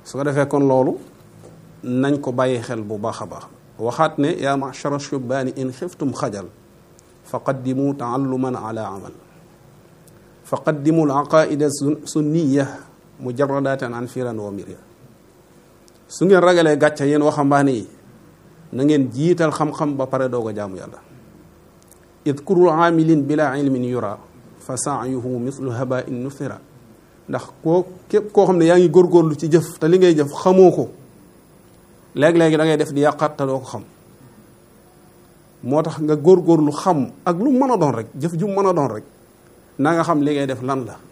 su ko defee kon loolu nañ ko bàyyi xel bu baax a baax waxaat ne yaa machara shubaani in xiftum xajal fa qaddimu taalluman ala amal fa qaddimu alaqaida sunniya mujaradatan an firan wa mirya su ngeen ragalee gàcce yéen waxambaane yi na ngeen jiital xam-xam ba pare doog a jaamu yàlla idkuru aamilin bila ilmin yura fa saayuhu mislu habain nufira ndax koo képp koo xam ne yaa ngi góorgóorlu ci jëf te li ngay jëf xamoo ko léeg-léegi da ngay def di yàqaat te doo ko xam moo tax nga góorgóorlu xam ak lu mën a doon rek jëf ju mën a doon rek na nga xam li ngay def lan la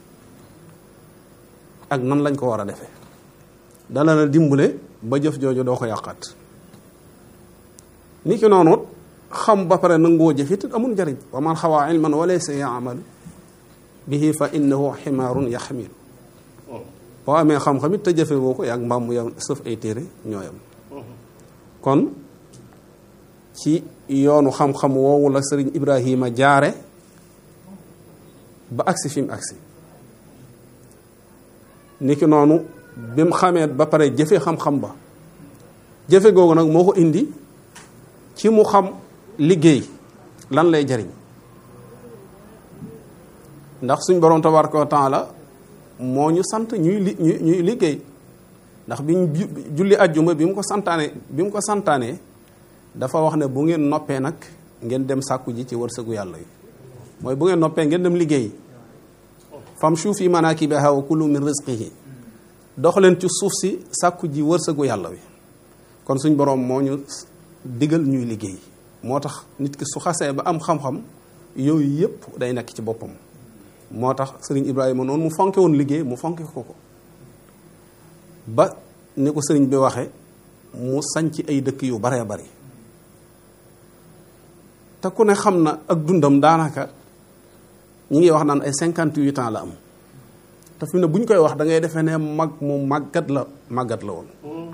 ak nan lañ ko war a defee dala na dimbale ba jëf jooju doo ko yàqaat ni ki noonu xam ba pare nangoo jëfit amul njariñ wa man xawaa ilman wa laysa yaamal bihi fa innahu ximaarun yaxmil boo amee xam-xam it te jëfe woo ko yaag mbaam mu yow sëf ay téere ñooyam kon ci yoonu xam-xam woowu la sëriñ Ibrahima jaare ba agsi fi mu agsi niki noonu bi mu xamee ba pare jëfe xam-xam ba jëfe googu nag moo ko indi ci mu xam liggéey lan lay jariñ ndax suñ borom tabaraka wa taala moo ñu sant ñuy li ñuy liggéey ndax bi ñu julli ajjuma bi mu ko santaane bi mu ko santaanee dafa wax ne bu ngeen noppee nag ngeen dem sàkku ji ci wërsëgu yàlla yi mooy bu ngeen noppee ngeen dem liggéey famshu fi manakibiha wa kulu min rizqihi dox leen ci suuf si sàkku ji wërsëgu yàlla wi kon suñ borom moo ñu digal ñuy liggéey moo tax nit ki su xasee ba am xam-xam yooyu yëpp day nekk ci boppam moo tax sëriñ Ibrahima noonu mu fonke woon liggéey mu fonke ko ko ba ni ko sëriñ bi waxe mu sañc ay dëkk yu baree bari te ku ne xam na ak dundam daanaka ñi ngi wax naan ay cinquante huit ans la am te fi mu ne bu ñu koy wax da ngay defee ne mag mu màggat la màggat la woon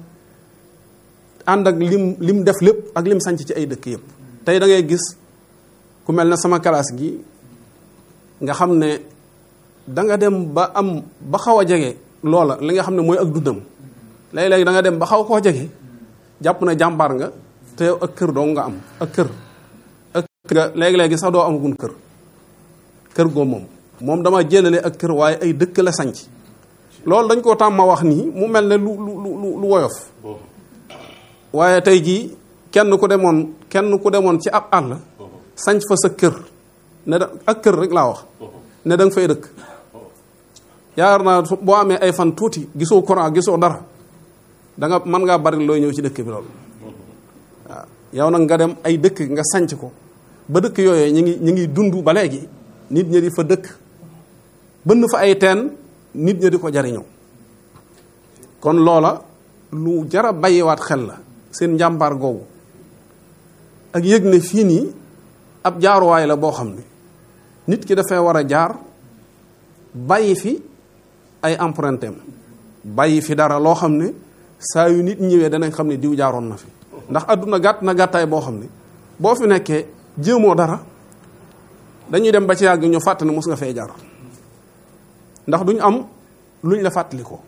ànd ak lim lim def lépp ak lim sanc ci ay dëkk yëpp tey da ngay gis ku mel ne sama classe gi nga xam ne da nga dem ba am ba xaw a jege loola li nga xam ne mooy ak dundam léeg-léegi da nga dem ba xaw koo jege jàpp na jàmbaar nga te yow ak kër doo nga am ak kër ak kër léegi-léegi sax doo amagun kër kër goo moom moom dama jëlale ak kër waaye ay dëkk la sanc loolu dañ koo tàmma wax nii mu mel ne lu lu lu lu woyof waaye tey jii kenn ku demoon kenn ku demoon ci ab àll sanc fa sa kër ne da ak kër rek laa wax ne da nga fay dëkk yaakaar naa boo amee ay fan tuuti gisoo courant gisoo dara da nga mën ngaa bari looy ñëw ci dëkk bi loolu waaw yow nag nga dem ay dëkk nga sanc ko ba dëkk yooyu ñu ngi ñu ngi dund ba léegi nit ñi di fa dëkk bënn fa ay teen nit ñi di ko jariñoo kon loola lu jara bàyyiwaat xel la seen njàmbaar googu ak yëg ne fii nii ab jaaruwaay la boo xam ne nit ki dafay war a jaar bàyyi fi ay empreinte am bàyyi fi dara loo xam ne saa yu nit ñëwee danañ xam ne diw jaaroon na fi ndax àdduna gàtt na gàttaay boo xam ne boo fi nekkee jéemoo dara dañuy dem ba ci yàgg ñu fàtt ne mos nga fee jaar ndax duñ am luñ la fàttali ko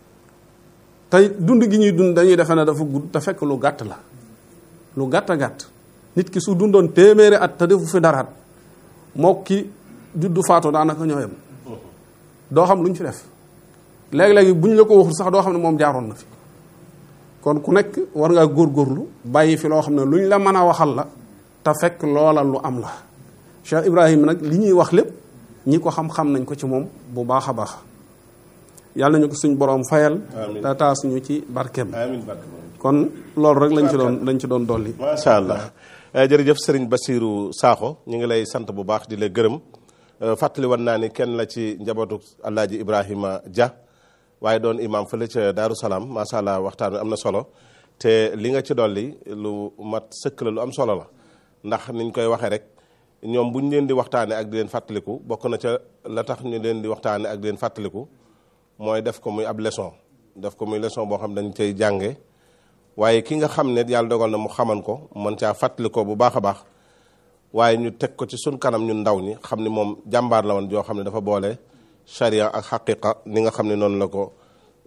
tey dund gi ñuy dund dañuy defe ne dafa gudd te fekk lu gàtt la lu gàtt a gàtt nit ki su dundoon téeméeri at te defu fi daraat moo ki juddu faatu daanaka ñoo yem doo xam lu ñu fi def léegi-léegi bu ñu la ko waxul sax doo xam ne moom jaaroon na fi kon ku nekk war ngaa góorgóorlu bàyyi fi loo xam ne lu ñu la mën a waxal la te fekk loola lu am la Cheikh Ibrahima nag li ñuy wax lépp ñi ko xam-xam nañ ko ci moom bu baax a baax yàlla nañu ko suñ borom fayal te taas ñu ci barkeem amiin barke kon loolu rek lañ ci doon lañ ci doon dolli macha allah jërëjëf sëriñ Basiirou Sakho ñu ngi lay sant bu baax di la gërëm fàttali woon naa ni kenn la ci njabootu Alaaji Ibrahima Dia waaye doon imam fële ca Daaru Salaam macha allah waxtaan wi am na solo te li nga ci dolli lu mat sëkk la lu am solo la ndax niñ koy waxee rek ñoom bu ñu leen di waxtaanee ak di leen fàttaliku bokk na ca la tax ñu leen di waxtaanee ak di leen fàttaliku mooy def ko muy ab leçon def ko muy leçon boo xam dañ cay jànge waaye ki nga xam ne yàlla dogal na mu xaman ko mën caa fàttali ko bu baax a baax waaye ñu teg ko ci suñ kanam ñun ndaw ñi xam ni moom jàmbaar la woon joo xam ne dafa boole charia ak xaqiqa ni nga xam ne noonu la ko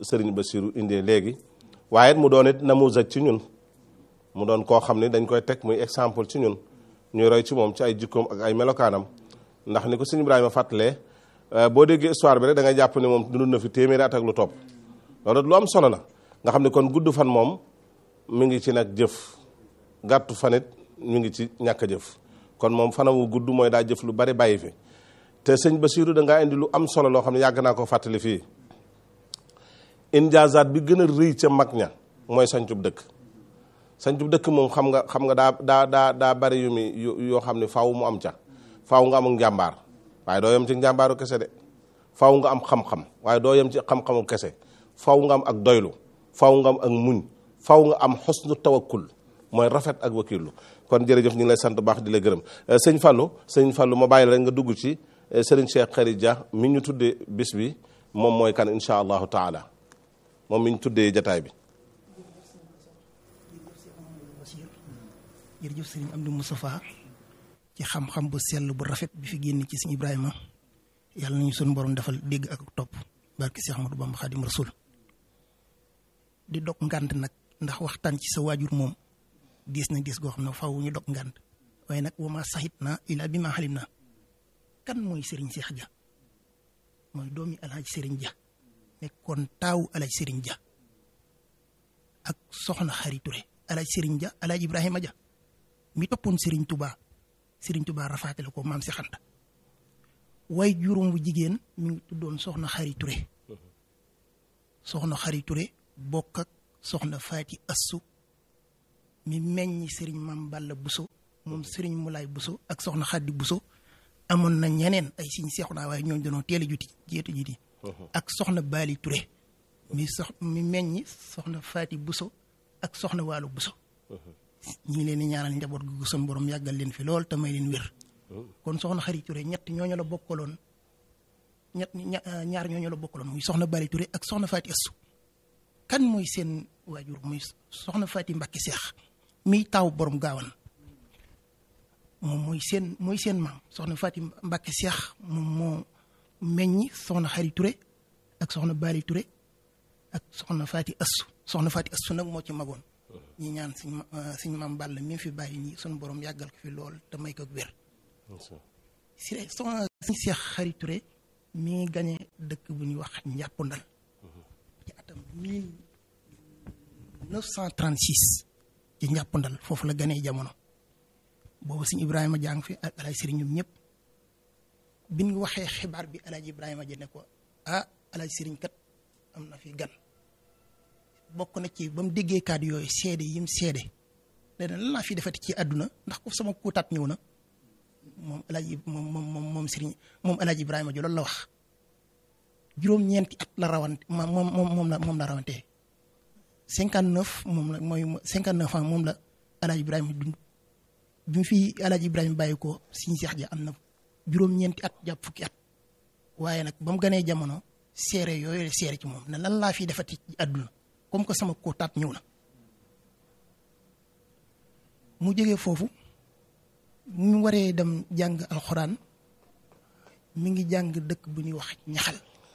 sëriñ Basiru indee léegi waaye mu doon it namuzaj ci ñun mu doon koo xam ne dañ koy teg muy exemple ci ñun ñuy roy ci moom ci ay jikkoom ak ay melokaanam ndax ni ko sëñ Ibrahima fàttalee boo déggee histoire bi rek da ngay jàpp ne moom dund na fi téeméeri at ak lu topp loolu lu am solo la nga xam ne kon gudd fan moom mi ngi ci nag jëf gàttu fanit mi ngi ci ñàkk a jëf kon moom fanamu gudd mooy daa jëf lu bari bàyyi fi te sëñ Basiru da ngaa indi lu am solo loo xam ne yàgg naa ko fàttali fii injaazaat bi gën a rëy ca mag ña mooy sancub dëkk sancub dëkk moom xam nga xam nga daa daa daa daa bari yu mi yoo xam ne faaw mu am ca faaw nga am njàmbaar waaye doo yem ci njàmbaaru kese de faaw nga am xam-xam waaye doo yem ci xam-xamu kese faaw nga am ak doylu faaw nga am ak muñ faaw nga am xosnu tawakkul mooy rafet ak wakilu kon jërëjëf ñu ngi lay sant baax di la gërëm sëñ Fallou sëñ Fallou ma bàyyi la rek nga dugg ci sëriñ Cheikh Khary Dia mi ñu tuddee bis bi moom mooy kan incha allahu taala moom mi ñu tuddee jataay bi. jërëjëf sëriñ Amdi Moustapha ci xam-xam bu sell bu rafet bi fi génn ci sëñ Ibrahima yàlla nañu suñu borom defal dégg ak topp barki Cheikh Ahmadou Bamba Khadim Rasoul di dog ngànt nag ndax waxtaan ci sa waajur moom diis na diis goo xam ne faw ñu dog ngànt waaye nag wama saxit na ila bi ma xalim na kan mooy sëriñ Cheikh Dia mooy doomi alhaaj sëriñ Dia nekkoon taawu alhaaj sëriñ Dia ak soxna Xari Touré alhaaj sëriñ Dia alhaaj Ibrahima Dia mi toppoon sëriñ Touba sëriñ Touba rafaatale ko maam si xanta way juróom bu jigéen mi ngi tuddoon soxna Xari Touré soxna Xari Touré bokk ak soxna Faati Assu mi meññ sëriñ Maam Balla Buso moom sëriñ Mulaay Buso ak soxna Xaddi Buso amoon na ñeneen ay siñ seexu naa waaye ñooñu dañoo teel a juti jeetu jiti ak soxna Baali Touré mi sox mi meññ soxna Faati Buso ak soxna Waalo Buso ñi ngi leen di ñaanal njaboot gu sun borom yàggal leen fi lool te may leen wér kon soxna Xari Touré ñett ñooñu la bokkaloon ñett ñaar ñooñu la bokkaloon muy soxna Baali Touré ak soxna Faati Assu kan mooy seen waajur muy soxna Faati Mbàkke Seex miy taaw borom gaawan moom mooy seen mooy seen maam soxna Faati Mbàkke Seex moom moo meññi soxna Xari Touré ak soxna Baali Touré ak soxna Faati Assu soxna Faati Assu nag moo ci magoon ñi ñaan suñ suñ maam Balla mi fi bàyyi ñi suñu borom yàggal ko fi lool te may ko wér si soxna suñ Seex Xari Touré mi ngi gañe dëkk bu ñuy wax njàppundal ci atam 1936 ci njàppandal foofu la ganee jamono boobu sëñ Ibrahima jàng fi ak alaaj sëriñ ñoom ñëpp bi ñu waxee xibaar bi alaaj Ibrahima ja ne ko ah alaaj sëriñ kat am na fi gan bokk na ci ba mu déggee kàddu yooyu seede yim seede dana lan laa fi defati ci àdduna ndax ko sama kuutaat ñëw na moom alaaj moom moom moom sëriñ moom alaaj Ibrahima ja loolu la wax juróom-ñeenti at la rawante moom moom moom la moom la rawante cinquante neuf moom la mooy cinquante neuf ans moom la alaaj Ibrahima dund bi mu fi alaaj Ibrahima bàyyi ko siñ seex ja am na juróom-ñeenti at jàpp fukki at waaye nag ba mu ganee jamono seere yooyu seere ci moom ne lan laa fi defati ci àdduna comme que sama kóotaat ñëw na mu jógee foofu mu waree dem jàng alxuraan mi ngi jàng dëkk bu ñuy wax ñaxal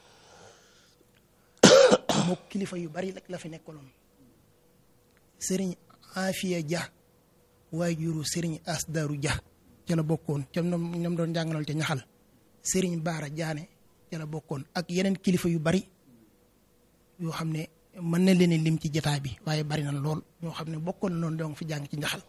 moo kilifa yu bari rek la fi nekkaloon sëriñ Afiya Dia waaye juru sëriñ Asdaru Dia ca la bokkoon ca ñoom ñoom doon jàngaloon ca ñaxal sëriñ Baara Jaane ca la bokkoon ak yeneen kilifa yu bari yoo xam ne mën na leen lim ci jotaay bi waaye bari na lool ñoo xam ne bokkoon na noonu donc fi jàng ci ñaxal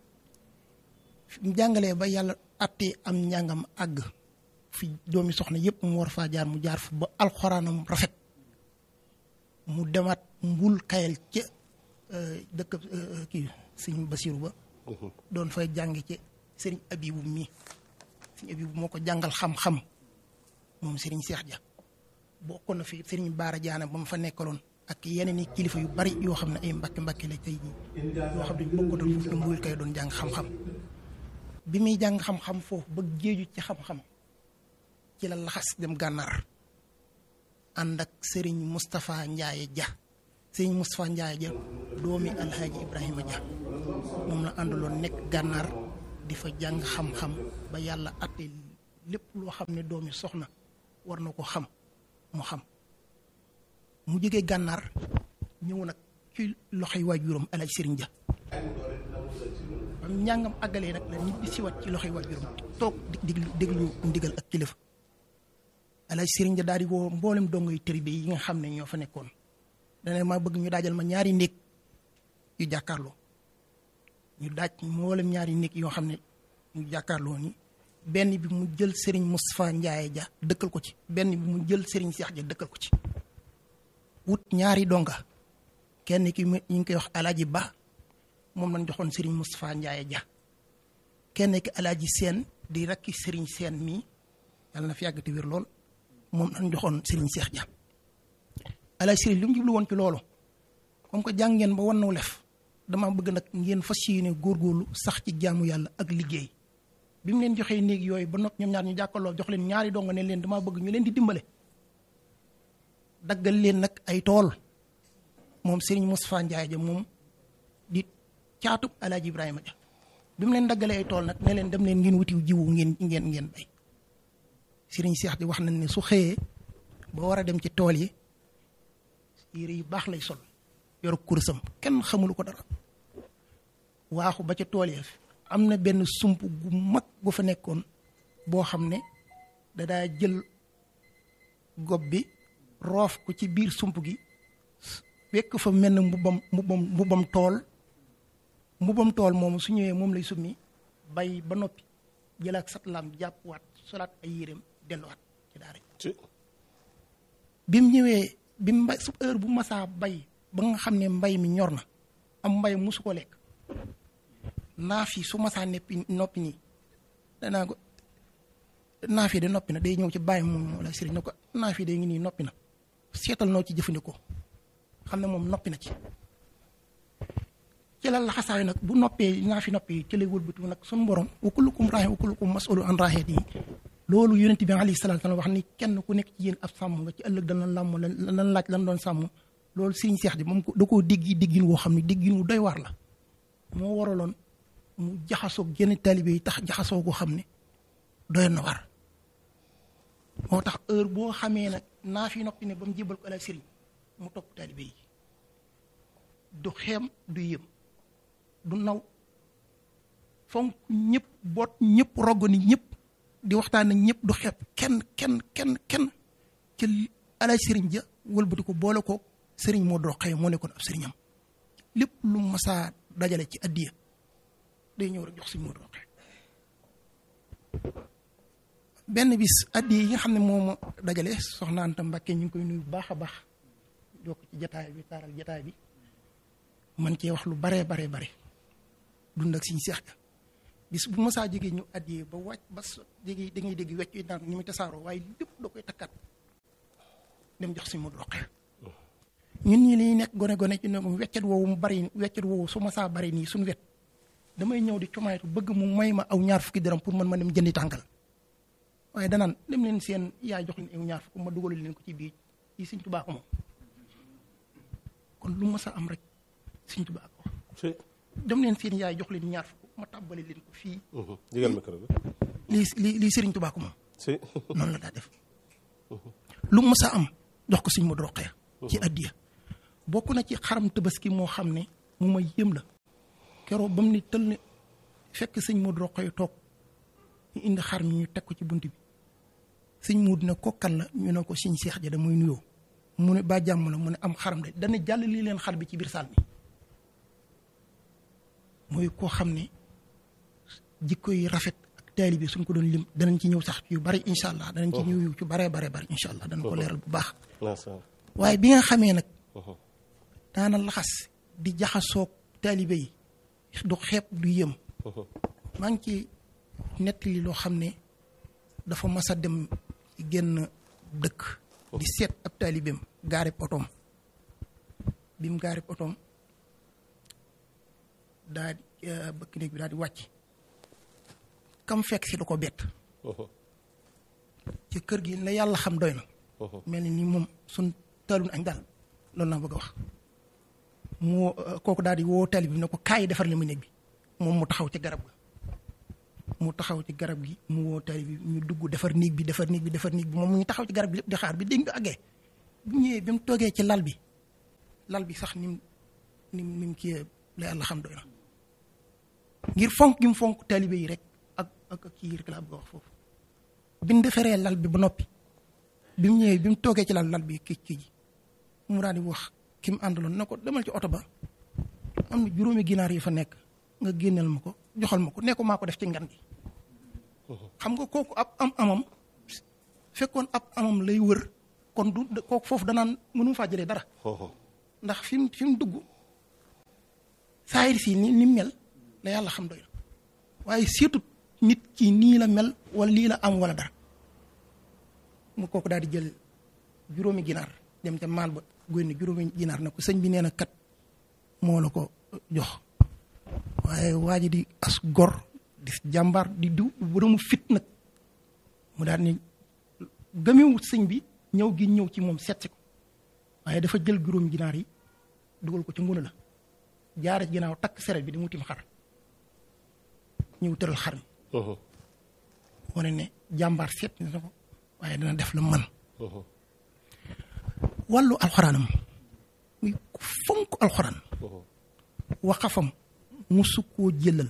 mu jàngalee ba yàlla attee am njàngam àgg fi doomi soxna yépp mu war faa jaar mu jaar fa ba alxuraanam rafet mu demaat mbul kayal ca dëkk kii sëñ Basiru ba doon fay jàng ci sëriñ Abibu mii sëriñ Abibu moo ko jàngal xam-xam moom sëriñ Seex Ja bokkoon na fi sëriñ Baara Jaane ba mu fa nekkaloon ak yeneen i kilifa yu bari yoo xam ne ay mbakki mbakki la tey jii yoo xam ne bokkoon foofu la mbul kay doon jàng xam-xam bi muy jàng xam-xam foofu ba géeju ci xam-xam ci la laxas dem gànnaar ànd ak sëriñ Moustapha Ndiaye Dia sëriñ Moustapha Ndiaye Dia doomi Alhaji Ibrahima Dia moom la àndaloon nekk gànnaar di fa jàng xam-xam ba yàlla atte lépp loo xam ne doomi soxna war na ko xam mu xam mu jógee gànnaar ñëw nag ci loxoy waajuram alaaj sëriñ ja am njàngam àggalee nag la ñibbi siwaat ci loxoy waajuram toog di diglu déglu ndigal ak kilifa alaaj sëriñ ja daal di woo mboolem dongoy tërbi yi nga xam ne ñoo fa nekkoon dana ma bëgg ñu daajal ma ñaari néeg yu jàkkaarloo ñu daaj mboolem ñaari néeg yoo xam ne ñu jàkkaarloo ni benn bi mu jël sëriñ Moustapha Ndiaye ja dëkkal ko ci benn bi mu jël sëriñ Cheikh ja dëkkal ko ci wut ñaari donga kenn ki ñu ngi koy wax alaaji ba moom lañ joxoon sëriñ Moustapha Ndiaye ja kenn ki alaaji seen di rakki sëriñ seen mii yàlla na fi yàgg te wér lool moom lañ joxoon sëriñ Cheikh ja alaaji sëriñ li mu jublu woon ci loolu comme que jàng ngeen ba wan naw lef dama bëgg nag ngeen fas yéene góorgóorlu sax ci jaamu yàlla ak liggéey bi mu leen joxee néeg yooyu ba noppi ñoom ñaar ñu jàkkaloo jox leen ñaari donga ne leen damaa bëgg ñu leen di dimbale daggal leen nag ay tool moom Serigne Moustapha Ndiaye ja moom di caatub Alaaji Ibrahima ja bi mu leen daggalee ay tool nag ne leen dem leen ngeen wutiw jiwu ngeen ngeen ngeen bay Serigne Cheikh di wax nañ ne su xëyee ba war a dem ci tool yi yére yu baax lay sol yoru kursam kenn xamulu ko dara waaxu ba ca tool yi am na benn sump gu mag gu fa nekkoon boo xam ne dadaa jël gob bi roof ko ci biir sump gi wekk fa mel na mbubbam mbubbam mbubbam tool mbubbam tool moomu su ñëwee moom lay summi bay ba noppi jëlaat satlaam jàppwaat solaat ay yéreem delluwaat ci daara bi mu ñëwee bi mu mbay su heure bu masaa bay ba nga xam ne mbay mi ñor na am mbay musu ko lekk naaf yi su masaa neppi noppi nii danaa ko naaf yi de noppi na day ñëw ci bàyyi moom la sëriñ ne ko naaf yi de ngi nii noppi na seetal noo ci jëfandikoo xam ne moom noppi na ci ci la laxasaayu nag bu noppee naaf yi noppi ci lay wëlbatu nag suñu borom wa kullukum raahin wa kullukum mas'ulun an raahiyatihi loolu yonent bi alayhi salaatu wa salaam wax ni kenn ku nekk ci yéen ab sàmm nga ci ëllëg dana làmm lan laaj lan doon sàmm loolu sëriñ Seex di moom da koo déggi déggin woo xam ne déggin wu doy waar la moo waraloon mu jaxasoo genn taalibe yi tax jaxasoo koo xam ne doy na war moo tax heure boo xamee nag naa fi noppi ne ba mu jébal ko ala sëriñ mu topp taalibe yi du xeem du yëm du naw fonk ñëpp boot ñëpp rogg ni ñëpp di waxtaan ak ñëpp du xeeb kenn kenn kenn kenn ci ala sëriñ ja wëlbati ko boole ko sëriñ moo doo xëy moo nekkoon ab sëriñam lépp lu masaa dajale ci addiya day ñëw rek jox si moo doo xëy benn bis addiya yi nga xam ne moom dajale soxna Anta Mbàkke ñu ngi koy nuyu bu baax a baax jokk ci jataay bi taaral jataay bi man cee wax lu baree baree bare dund ak siñ seex ga bis bu masaa jege ñu addiyee ba wàcc ba so jege da ngay dégg wecc yi naan ñu muy tasaaroo waaye lépp da koy takkat dem jox si mu roqee ñun ñi liy nekk gone gone ci ne weccet woowu mu bari weccet woowu su masaa bari nii suñu wet damay ñëw di comaytu bëgg mu may ma aw ñaar fukki dërëm pour man ma dem jëndi tàngal waaye danaan dem leen seen yaay jox leen aw ñaar fukk ma dugalal leen ko ci biir yi Sëñ Tuubaa ko moom kon lu masa am rek Sëñ Tuubaa ko dem leen seen yaay jox leen ñaar fukk ma tàbbale leen ko fii. digal micro bi. lii lii lii Serigne Touba ko moom. si. noonu la daa def. lu mu mës a am jox ko Serigne Modou Rokhaya. ci addiya bokk na ci xaram tabaski moo xam ne mu ma yëm la. keroog ba mu ni tël ne fekk sëñ Modou Rokhaya toog ñu indi xar mi ñu teg ko ci bunt bi sëñ Modou ne ko kan la ñu ne ko sëñ Seex ja da muy nuyoo mu ne ba jàmm la mu ne am xaram de dana jàll lii leen xar bi ci biir saal bi. mooy koo xam ne jikko yi rafet ak taali bi suñ ko doon lim danañ ci ñëw sax yu bari incha allah danañ ci ñëw yu ci baree bare bari incha allah danañ ko leeral bu baax waaye bi nga xamee nag daana laxas di jaxasoog taalibe yi du xeeb du yëm maa ngi ci nettali loo xam ne dafa mas a dem génn dëkk di seet ab taalibeem gaarib otoom bi mu gaarib otoom daa bëkk néeg bi daal di wàcc kam fekk si da ko bett ci kër gi la yàlla xam doy na mel ni ni moom suñ talun añ daal loolu laa bëgg a wax mu kooku daal di woo tali bi ne ko kaay defar li ma néeg bi moom mu taxaw ci garab ga mu taxaw ci garab gi mu woo tali bi ñu dugg defar néeg bi defar néeg bi defar néeg bi moom mu ngi taxaw ci garab gi lépp di xaar bi dégg nga àggee bu ñëwee bi mu toogee ci lal bi lal bi sax nim nim nim kii la yàlla xam doy na ngir fonk gi mu fonk taalibe yi rek ak ak ak kii rek laa bëgg a wax foofu bi mu defaree lal bi ba noppi bi mu ñëwee bi mu toogee ci lal lal bi kii kii ji mu daal di wax ki mu àndaloon ne ko demal ci oto ba am na juróomi ginaar yi fa nekk nga génneel ma ko joxal ma ko ne ko maa ko def ci ngan gi xam nga kooku ab am amam fekkoon ab amam lay wër kon du kooku foofu danaan mënu faa jëlee dara ndax fi mu fi mu dugg saayir si ni ni mel la yàlla xam doy na waaye surtout nit ki nii la mel wala lii la am wala dara mu kooku daal di jël juróomi ginaar dem ca maal ba góyne juróomi ginaar ne ko sëñ bi nee na kat moo la ko jox waaye waa ji di as gor di jàmbaar di diw boromu fit nag mu daal ni gëmewut sëñ bi ñëw gi ñëw ci moom seet si ko waaye dafa jël juróomi ginaar yi dugal ko ci nguna la jaare ci ginnaaw takk seret bi di mu tim xar ñëw tëral xar mi wane ne jàmbaar seet na ko waaye dana def la man wàllu alxuraanam muy ku fonk alxuraan waxafam musu koo jëlal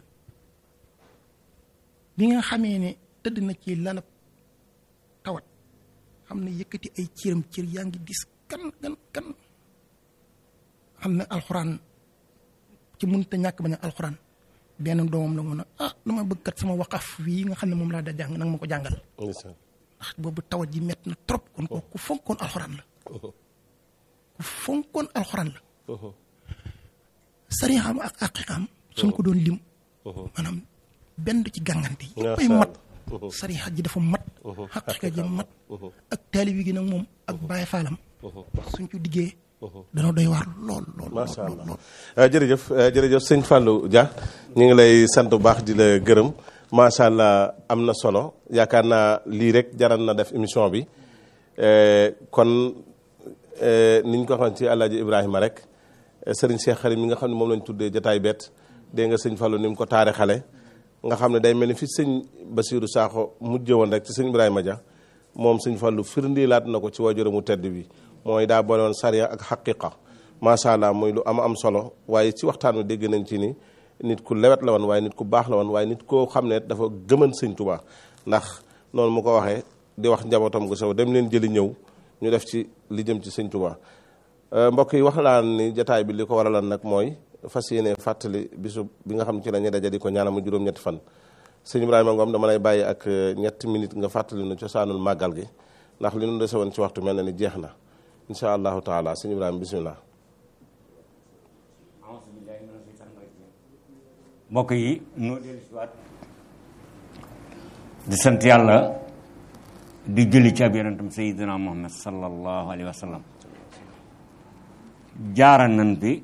bi nga xamee ne tëdd na ci lalab tawat xam ne yëkkati ay cëram cër yaa ngi dis kan kan kan xam ne alxuraan ci mënut a ñàkk bañ a alxuraan benn doomam la mun a ah dama bëgg kat sama waqaf wii nga xam ne moom laa da jàng nanga ma ko jàngal ndax boobu tawat ji mett na trop kon ko ku fonkoon alxuraan la ku fonkoon alxuraan la sarixam ak aqiqam suñ ko doon lim maanaam benn du ci gàngante yëppay mat sarixa ji dafa mat xaqiqa ji mat ak taalibi gi nag moom ak bàyyi faalam suñ ko diggee dana doy waar lool lool macha allah jërëjëf jërëjëf sëñ Fallou Dia ñu ngi lay sant bu baax di la gërëm macha allah am na solo yaakaar naa lii rek jaral na def émission bi kon niñ ko xam ci Alaaji Ibrahima rek sëriñ Cheikh Xarim mi nga xam ne moom lañ tuddee jataay bett dégg nga sëñ Fallou ni mu ko taare xale nga xam ne day mel ni fi sëñ Basiirou Sakho mujjee woon rek ci sëñ Ibrahima Dia moom sëñ Fallou firndilaat na ko ci waajuramu tedd bi mooy daa boole woon sariya ak xaqiqa macha allah muy lu am am solo waaye ci waxtaan wi dégg nañ ci ni nit ku lewet la woon waaye nit ku baax la woon waaye nit koo xam ne dafa gëman sëñ Tuubaa ndax noonu mu ko waxee di wax njabootam gu sew dem leen jëli ñëw ñu def ci li jëm ci sëñ Tuubaa mbokk yi wax naa ni jataay bi li ko waraloon nag mooy fas yéene fàttali bisu bi nga xam ci la ñuy daje di ko ñaanal mu juróom-ñetti fan sëñ Ibrahima Ngom dama lay bàyyi ak ñetti minute nga fàttali nu cosaanul màggal gi ndax li nu dese woon ci waxtu mel na ni jeex na incha allahu taala sëñ Ibrahima bisimilah. mbokk yi noo dellu si waat di sant yàlla di julli ci ab yonentam sayidina muhammad sallallahu alayhi wa sallam jaara nan bi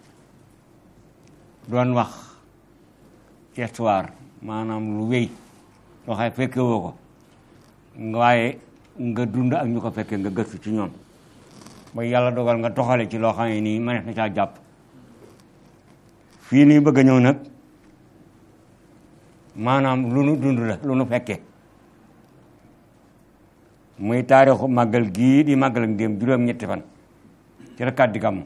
doon wax ci histoire maanaam lu wéy loo xam fekke woo ko waaye nga dund ak ñu ko fekkee nga gëstu ci ñoom ba yàlla dogal nga toxale ci loo xam ne nii mënees na caa jàpp fii nii bëgg a ñëw nag maanaam lu nu dund la lu nu fekkee muy taarixu màggal gii di màggal ak dem juróom-ñetti fan ci la kàddi gàmm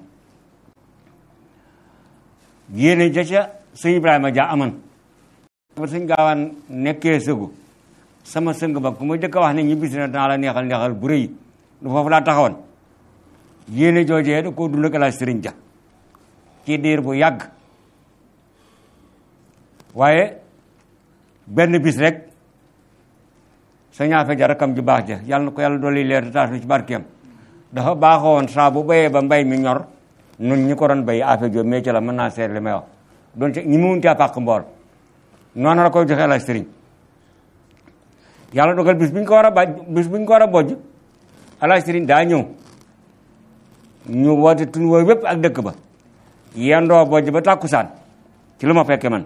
yéene ja ca sëñ Ibrahima Dia aman ba sëñ gaawaan nekkee sëgu sama sëng ba ku ma jëkk a wax ne ñibbisi na danaa la neexal neexal bu rëy du foofu laa taxawoon yéene joojee da koo dund ak Alaaji Sëriñ Dia ci diir bu yàgg waaye benn bis rek sa ñaafe ja rakam ju baax ja yàlla na ko yàlla dolli leer di taas ci barkeem dafa baaxoon saa bu béyee ba mbay mi ñor nun ñi ko doon béy affaire jo métier la mën naa seet li may wax doon ci ñi mu mun caa pàq mbool noonu la koy joxe Alaaji Sëriñ yàlla dogal bis bu ñu ko war a baj bis bu ñu ko war a bojj Alaaji Sëriñ daa ñëw ñu woote tun wooy wépp ak dëkk ba yendoo bojj ba tàkkusaan ci lu ma fekke man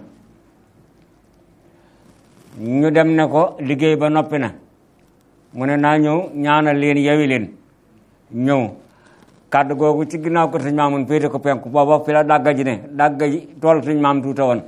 ñu dem ne ko liggéey ba noppi na mu ne naa ñëw ñaanal leen yewi leen ñëw kàddu googu ci ginnaaw ko sëñ maamun féete ko penku booba fi la dàgga ji ne dàgga ji tool sëñ maam tuuta woon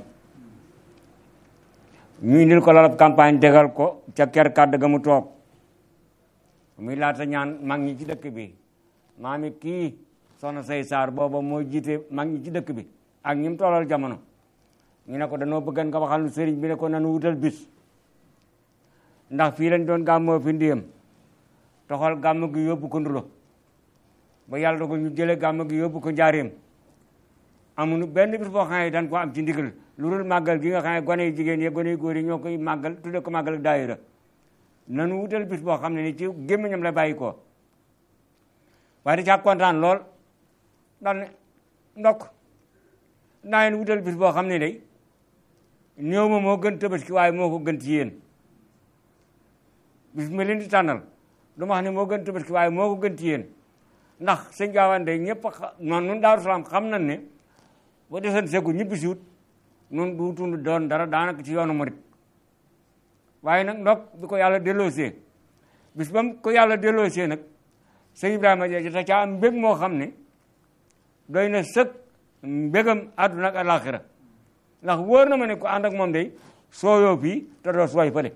ñu indil ko lalab campagne tegal ko ca ker kàddu ga mu toog muy laata ñaan mag ñi ci dëkk bi maami kii soxna say saar booba moo jiite mag ñi ci dëkk bi ak ñi mu tollal jamono ñu ne ko danoo bëggan nga waxal nu sëriñ bi ne ko nanu wutal bis ndax fii lañ doon gàmmoo fi ndiyam toxal gàmm gi yóbbu ko ndulo ba yàlla dogal ñu jëlee gàmm gi yóbbu ko njaareem amuñu benn bis boo xam ne dañ ko am ci ndigal lu dul màggal gi nga xam ne gone yu jigéen yi gone yu góor yi ñoo koy màggal tudde ko màggal ak daayira nanu wutal bis boo xam ne ni ci gémmiñam la bàyyi ko waaye da caa kontaan lool daal ne ndokk naa leen wutal bis boo xam ne day néew ma moo gën tabaski waaye moo ko gën ci yéen bis ma leen di tànnal du ma wax ne moo gën tabaski waaye moo ko gën ci yéen ndax sëñ gaawaan day ñëpp a noonu nun daaru salaam xam nañ ne ba desan segu ñibbi si wut nun duutundu doon dara daanaka ci yoonu murit waaye nag ndok bi ko yàlla delloosee bis ba ko yàlla delloosee nag sëñ Ibrahima Dia ta caa am mbég moo xam ne doy na sëkk mbégam àdduna ak alaxira ndax wóor na ma ne ko ànd ak moom day sooyoo fii te doo sooy fële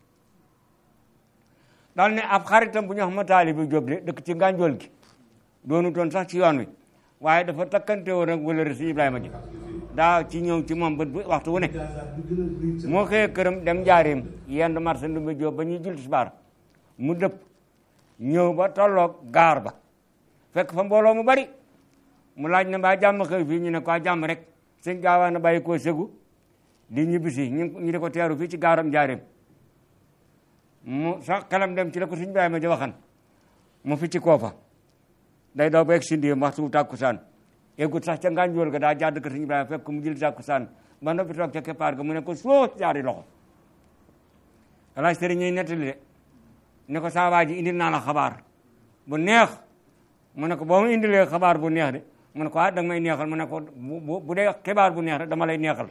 daal ne ab xaritam bu ñu wax ma taali bi Jóob de dëkk ci ngànjool gi doonu toon sax ci yoon wi waaye dafa takkante woon ak wala si Ibrahima Dia daa ci ñëw ci moom bët bu waxtu wu ne moo xëyee këram dem njaareem yenn marché ndumbe Jóob ba ñuy jul tisbaar mu dëpp ñëw ba tolloog gaar ba fekk fa mbooloo mu bari mu laaj na mbaa jàmm xëy fii ñu ne ko jàmm rek sëñ gaawaa na bàyyi koo segu di ñibbisi ñu ñu di ko teeru fii ci gaaram njaareem mu sax xelam dem ci la ko sëñ Ibrahima Dia waxan mu fi ci koo fa day daw ba egg si ndiyam waxtu tàkkusaan eggut sax ca ngànjool ga daa jàdd ko sëñ Ibrahima fekk mu jël tàkkusaan ba noppi toog ca keppaar ga mu ne ko soo jaari loxo alaaj sëriñ ñuy nettali de ne ko saa waa ji indil naa la xabaar bu neex mu ne ko boo ma indilee xabaar bu neex de mu ne ko ah danga may neexal mu ne ko bu bu dee xibaar bu neex rek dama lay neexal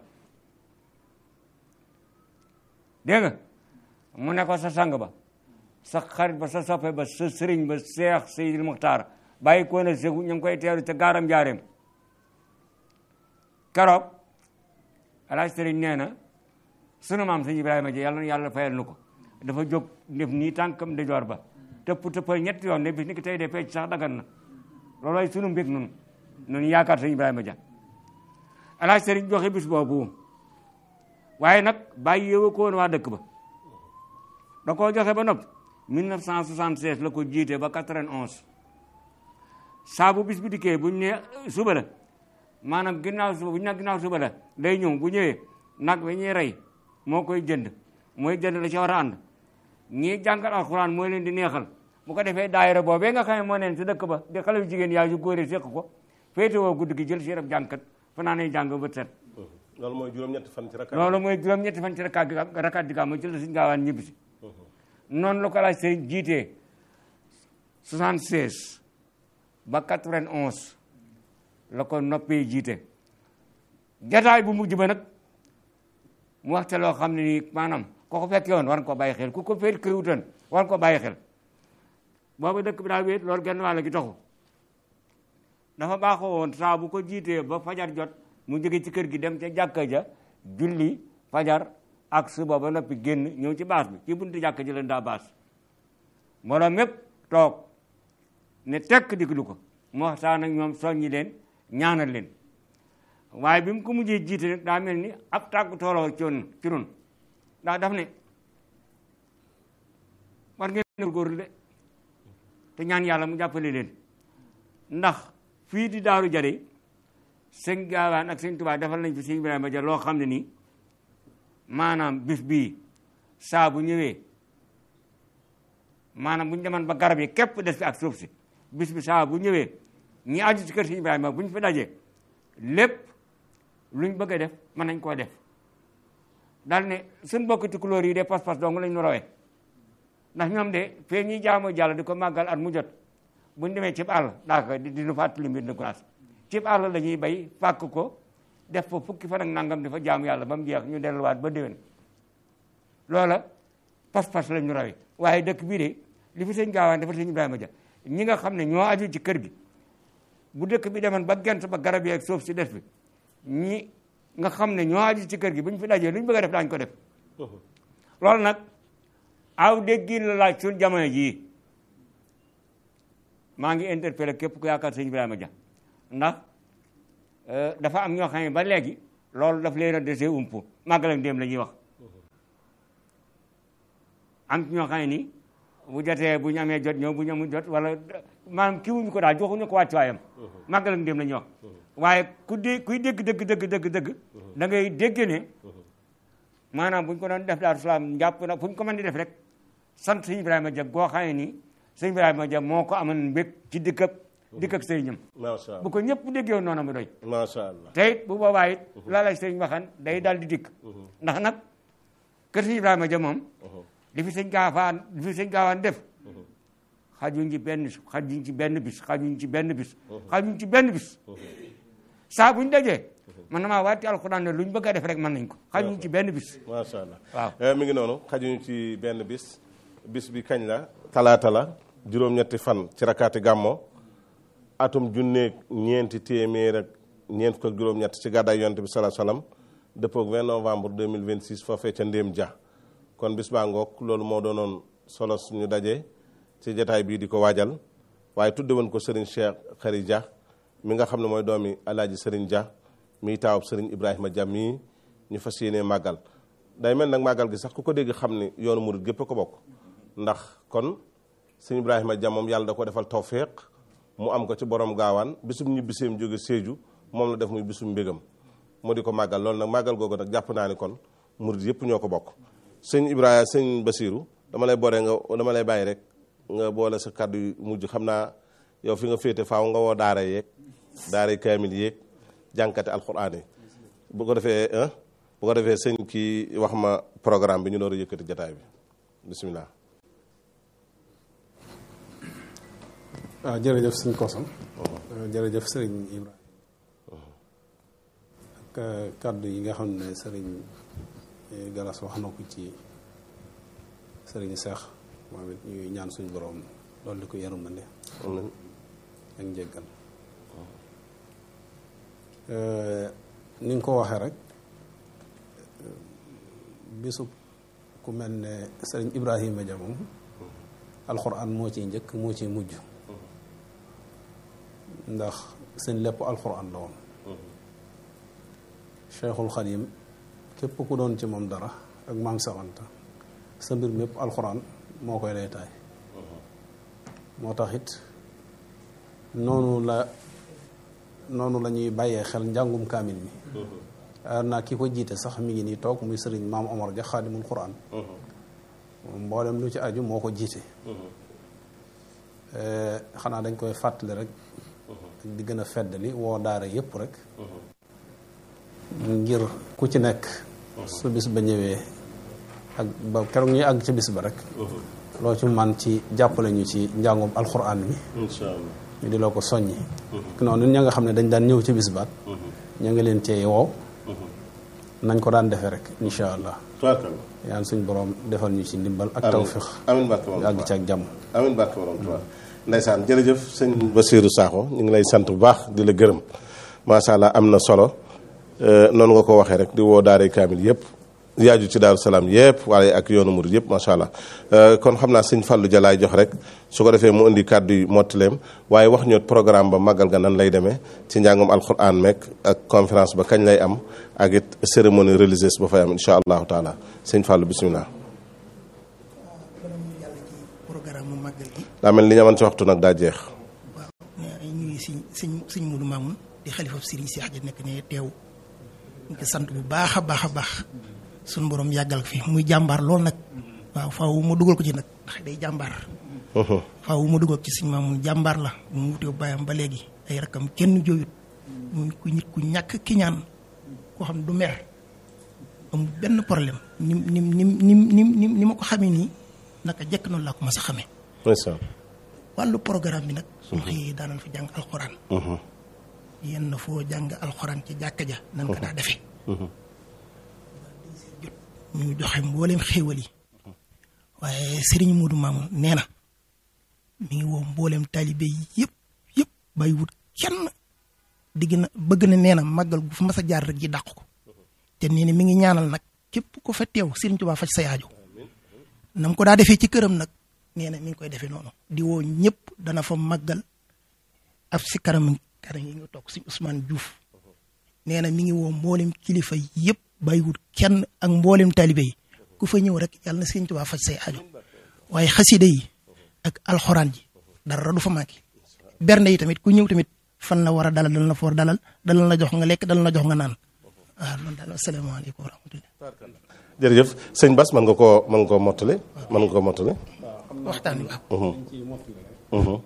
dégg nga mu ne ko sa sang ba sa xarit ba sa soppe ba sa sëriñ ba Seex Seydil Muxtaar bàyyi ko na segu ñu ngi koy teeru ca gaaram njaareem keroog alaaj sëriñ nee na sunu maam sëñ Ibrahima Dia yàlla na yàlla fayal nu ko dafa jóg def nii tànkam ndijoor ba tëpp tëppal ñetti yoon ne bis ni ki tey de fecc sax dagan na loolooy sunu mbég nun nun yaakaar sëñ Ibrahima Dia alaaj sëriñ joxe bis boobu waaye nag bàyyi yëwa ko woon waa dëkk ba da koo joxe ba noppi 1976 la ko jiite ba 91 saa bu bis bi dikkee buñ ne suba la maanaam ginnaaw suba buñ ne ginnaaw suba la day ñëw bu ñëwee nag wi ñuy rey moo koy jënd mooy jënd la ci war a ànd ñii jàngal alxuraan mooy leen di neexal bu ko defee daayira boobee nga xam ne moo neen si dëkk ba di xale yu jigéen yaa yu góor yi séq ko féete woo guddi gi jël si rab jànkat fanaanee jàng bët set loolu mooy juróom-ñetti fan ci rakkaat loolu mooy juróom-ñetti fan ci rakkaat gi rakkaat gi gàmmu ci la suñ gaawaan ñibbi si noonu la ko laaj sëriñ jiitee 76 ba 91 la ko noppee jiite jataay bu mujj ba nag mu waxte loo xam ne nii maanaam ko ko fekkee woon war nga ko bàyyi xel ku ko fekk këriwutoon war nga ko bàyyi xel boobu dëkk bi daa wéet loolu genn wàll gi taxu dafa baaxoo woon saa bu ko jiitee ba fajar jot mu jóge ci kër gi dem ca jàkka ja julli fajar ak suba ba noppi génn ñëw ci baas bi ci buntu jàkka ji leen daa baas mbooloo mépp toog ne tekk diglu ko mu waxtaan ak ñoom soññi leen ñaanal leen waaye bi mu ko mujjee jiite nag daa mel ni ab tàggu tooloo ci woon ci nun ndax daf ne war ngeen góorlu de te ñaan yàlla mu jàppale leen ndax fii di daaru jare sëñ gaawaan ak sëñ Tuubaa defal nañ fi sëñ Ibrahima Dia loo xam ne nii maanaam bis bii saa bu ñëwee maanaam bu ñu demoon ba garab yi képp des fi ak suuf si bis bi saa bu ñëwee ñi aju ci kër sëñ Ibrahima bu ñu fi dajee lépp luñ bëgg a def mën nañ koo def daal ne suñ bokk tukulóor yi de pas-pas dong lañ nu rawee ndax ñoom de fee ñuy jaamoo jàll di ko màggal at mu jot buñ demee cib àll daaka di nu fàttali mbir de glace cib àll la ñuy bay fàkk ko def fa fukki fan ak nangam di fa jaamu yàlla ba mu jeex ñu delluwaat ba déwén loola pas-pas lañ ñu rawee waaye dëkk bii de li fi sëñ gaawaan dafa sëñ Ibrahima Dia ñi nga xam ne ñoo aju ci kër gi bu dëkk bi demoon ba gent ba garab yeeg suuf si des bi ñi nga xam ne ñoo aju ci kër gi bu ñu fi dajee lu ñu bëgg a def daañu ko def loolu nag aw déggin la laaj suñ jamono jii maa ngi interpellé képp ku yaakaar sëñ Ibrahima Dia ndax dafa am ñoo xam ne ba léegi loolu daf leen a dese umpu màggal ak ndéem la ñuy wax am ñoo xam ne ni bu jotee bu ñu amee jot ñëw bu ñu amul jot wala maanaam kii wuñu ko daal joxuñu ko wàccuwaayam màggal ak ndéem la ñuy wax waaye ku dé kuy dégg dëgg dëgg dëgg dëgg da ngay dégg ne maanaam bu ñu ko doon def daal salaam njàpp na fu ñu ko mën di def rek sant sëñ Ibrahima Dia goo xam ne nii sëñ Ibrahima Dia moo ko amoon mbég ci dikk ak dikk ak sëriñam macha allah bu ko ñëpp déggee woon noonu mu doy macha allah te it bu boobaa it la lay sëriñ waxan day daal di dikk ndax nag kër sëñ Ibrahima Dia moom li fi sëñ gaawaan li fi sëñ gaawaan def xajuñ ci benn xajuñ ci benn bis xajuñ ci benn bis xajuñ ci benn bis saa buñ dajee man na maa waati alxuraan ne luñ bëgg a def rek mën nañ ko xajuñ ci benn bis macha allah waaw mi ngi noonu xajuñu ci benn bis bis bi kañ la talaata la juróom-ñetti fan ci rakaati gàmmo atum junneeg ñeenti téeméer ak ñeent ko juróom-ñett ci gàddaay yonte bi salaa salaam dëppoog 20 novembre 2026 foofee ca Ndéem Dia kon bis baa ngoog loolu moo doonoon solo suñu daje ci jataay bii di ko waajal waaye tudde woon ko Serigne Cheikh Khary Dia mi nga xam ne mooy doomi alaaji Serigne Dia miy taawub Serigne Ibrahima Dia mii ñu fas yéenee màggal day mel nag màggal gi sax ku ko dégg xam ni yoonu murit gépp a ko bokk ndax kon Serigne Ibrahima Dia moom yàlla da ko defal tawféex mu am ko ci borom gaawaan bisum ñibbiseem jóge Sédhiou moom la def muy bisum mbégam mu di ko màggal loolu nag màggal googu nag jàpp naa ni kon murit yëpp ñoo ko bokk sëñ Ibrahima sëñ Basiru dama lay boole nga dama lay bàyyi rek nga boole sa kàddu yu mujj xam naa yow fi nga féete faaw nga woo daara yeeg daara kaamil yeeg jànkate alxuraan yi bu ko defee bu ko defee sëñ kii wax ma programme bi ñu door a yëkkati jataay bi bisimilah. waaw jërëjëf sëñ Kosam jërëjëf sëriñ Ibrahima ak kàddu yi nga xam ne sëriñ Galas wax na ko ci sëriñ Seex moom it ñuy ñaan suñu borom loolu di ko yërmande ak njëggal ni nga ko waxee rek bisu ku mel ne sëriñ Ibrahima Dia moom alxuraan moo ciy njëkk moo ciy mujj ndax seen lépp alxuraan la woon Cheikhul Xadim képp ku doon ci moom dara ak maam Sawanta sa mbir mépp alxuraan moo koy lay taay moo tax it noonu la noonu la ñuy bàyyee xel njàngum kaamil mi ar naa ki ko jiite sax mi ngi nii toog muy sëriñ maam Omar ja xaadimul Quraan moom mboolem lu ci aju moo ko jiite xanaa dañ koy fàttali rek di gën a feddali woo daara yépp rek ngir ku ci nekk su bis ba ñëwee ak ba keroog ñuy àgg ci bis ba rek loo ci man ci jàppale ñu ci njàngum alxuraan mi incha allah ñu di loo ko soññi noonu ña nga xam ne dañ daan ñëw ci bis baat ña ngi leen cee woo nañ ko daan defee rek incha allah tubaarkalla yaan suñ borom defal ñu ci ndimbal ak amiin tawfiq amiin barke moom àgg ci ak jàmm amiin barke borom Tuubaa ndeysaan jërëjëf sëñ Basiiru Saaxo ñu ngi lay sant bu baax di la gërëm macha allah am na solo noonu nga ko waxee rek di woo daaray kaamil yëpp yaaju ci daaru salaam yëpp waaye ak yoonu murid yëpp macha allah kon xam naa sëñ Fallou Jalaay jox rek su ko defee mu indi kàddu yu mottaleem waaye wax ñoot programme ba màggal ga nan lay demee ci njàngum alquran meek ak conférence ba kañ lay am ak it cérémonie religieuse ba fay am incha allahu taala sëñ Fallou bisimilah. bala ñu yàlla ci programme mu màggal gi daa mel ni li ñu amoon ci waxtu nag daa jeex. waaw ay ñuy siñ siñ siñ Mudu Maamun di xalifa Sëriñ Seex ji nekk ne teew ñu ko sant bu baax a baax a baax suñu borom yàggal ko fi muy jàmbaar lool nag waaw faaw ma dugal ko ci nag ndax day jàmbaar faaw ma dugal ko ci siñ Maamun jàmbaar la bu mu wutee bàyyam ba léegi ay rakkam kenn jooyut muy ku nit ku ñàkk ki ñaan koo xam ne du mer amul benn problème ni ni ni ni ni ni ni ma ko xamee nii naka jekk noonu laa ko mas a xamee ndeysaan. wàllu programme bi nag suñ xëyee daanal fi jàng alxuraan yenn foo jàng alxuraan ci jàkka ja nan ko daa defee jot ñu joxe mbooleem xéewal yi waaye sëriñ Moodu Maamun nee na mi ngi woo mbooleem taalibe yëpp yëpp bàyyiwut kenn digg na bëgg na nee na màggal gu fa mas a jaar rek ji dàq ko te nee na mi ngi ñaanal nag képp ko fa teew sëriñ Tuubaa faj sa yaajo nam ko daa defee ci këram nag nee na mi ngi koy defee noonu di woo ñëpp dana fa màggal af si kanam kanam yi nga toog si Ousmane Diouf nee na mi ngi woo mboolem kilifa yëpp bàyyiwut kenn ak mboolem talibe yi ku fa ñëw rek yàlla na Sëriñ Tuubaa faj say aajo waaye xasida yi ak alxuraan ji dara du fa manqué bernde yi tamit ku ñëw tamit fan la war a dalal dal na foor dalal dalal la jox nga lekk dalal la jox nga naan waaw loolu daal asalaamaaleykum wa rahmatullah jërëjëf sëñ Bass mën nga koo mën nga koo mottali mën nga koo mottali waxtaan wi waaw Mhm.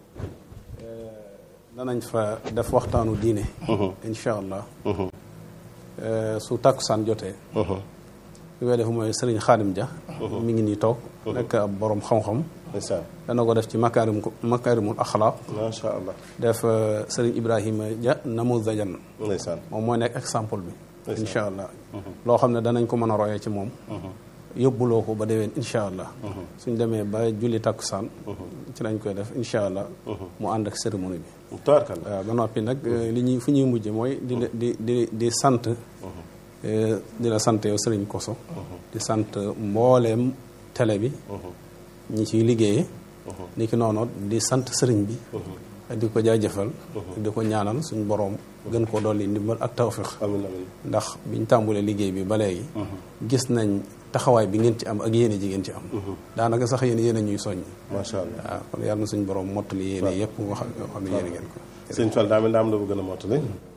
danañ fa def waxtaanu diine incha allah su tàkkusaan jotee li koy def mooy sëriñ xaadim ja mi ngi nii toog nekk ab borom xam-xam ndeysaan dana ko def ci makaarim makaarimul axlaaq macha allah def euh, sëriñ ibrahima ja namuzajan ndeysaan moom mooy nekk exemple bi incha allah loo xam ne danañ ko mën a royee ci moom yóbbuloo ko ba déwén incha allah suñ demee ba julli takkusaan ci lañ koy def incha allah mu ànd ak cérémonie bi tabarkalla waaw ba noppi nag euh, li ñuy fu ñuy mujje mooy di la- di di di sant euh, di la sant yow sëriñ Koso di sant mbooleem télé bi ñi ciy liggéeye ni ki noonu di sant sëriñ bi di ko jaajëfal di ko ñaanal suñ boroom gën koo dolli ndimbal ak tawfiq amin amin ndax biñ tàmbulee liggéey bi ba léegi gis nañ taxawaay bi ngeen ci am ak yéene ji ngeen ci am daanaka sax yéen yéen a ñuy soññ macha allah waaw kon yàlla na suñ boroom mottali yéene yëpp nga xam yoo xam ne yéene ngeen ko sëñ Fall daa mel daa am la bu gën a mottali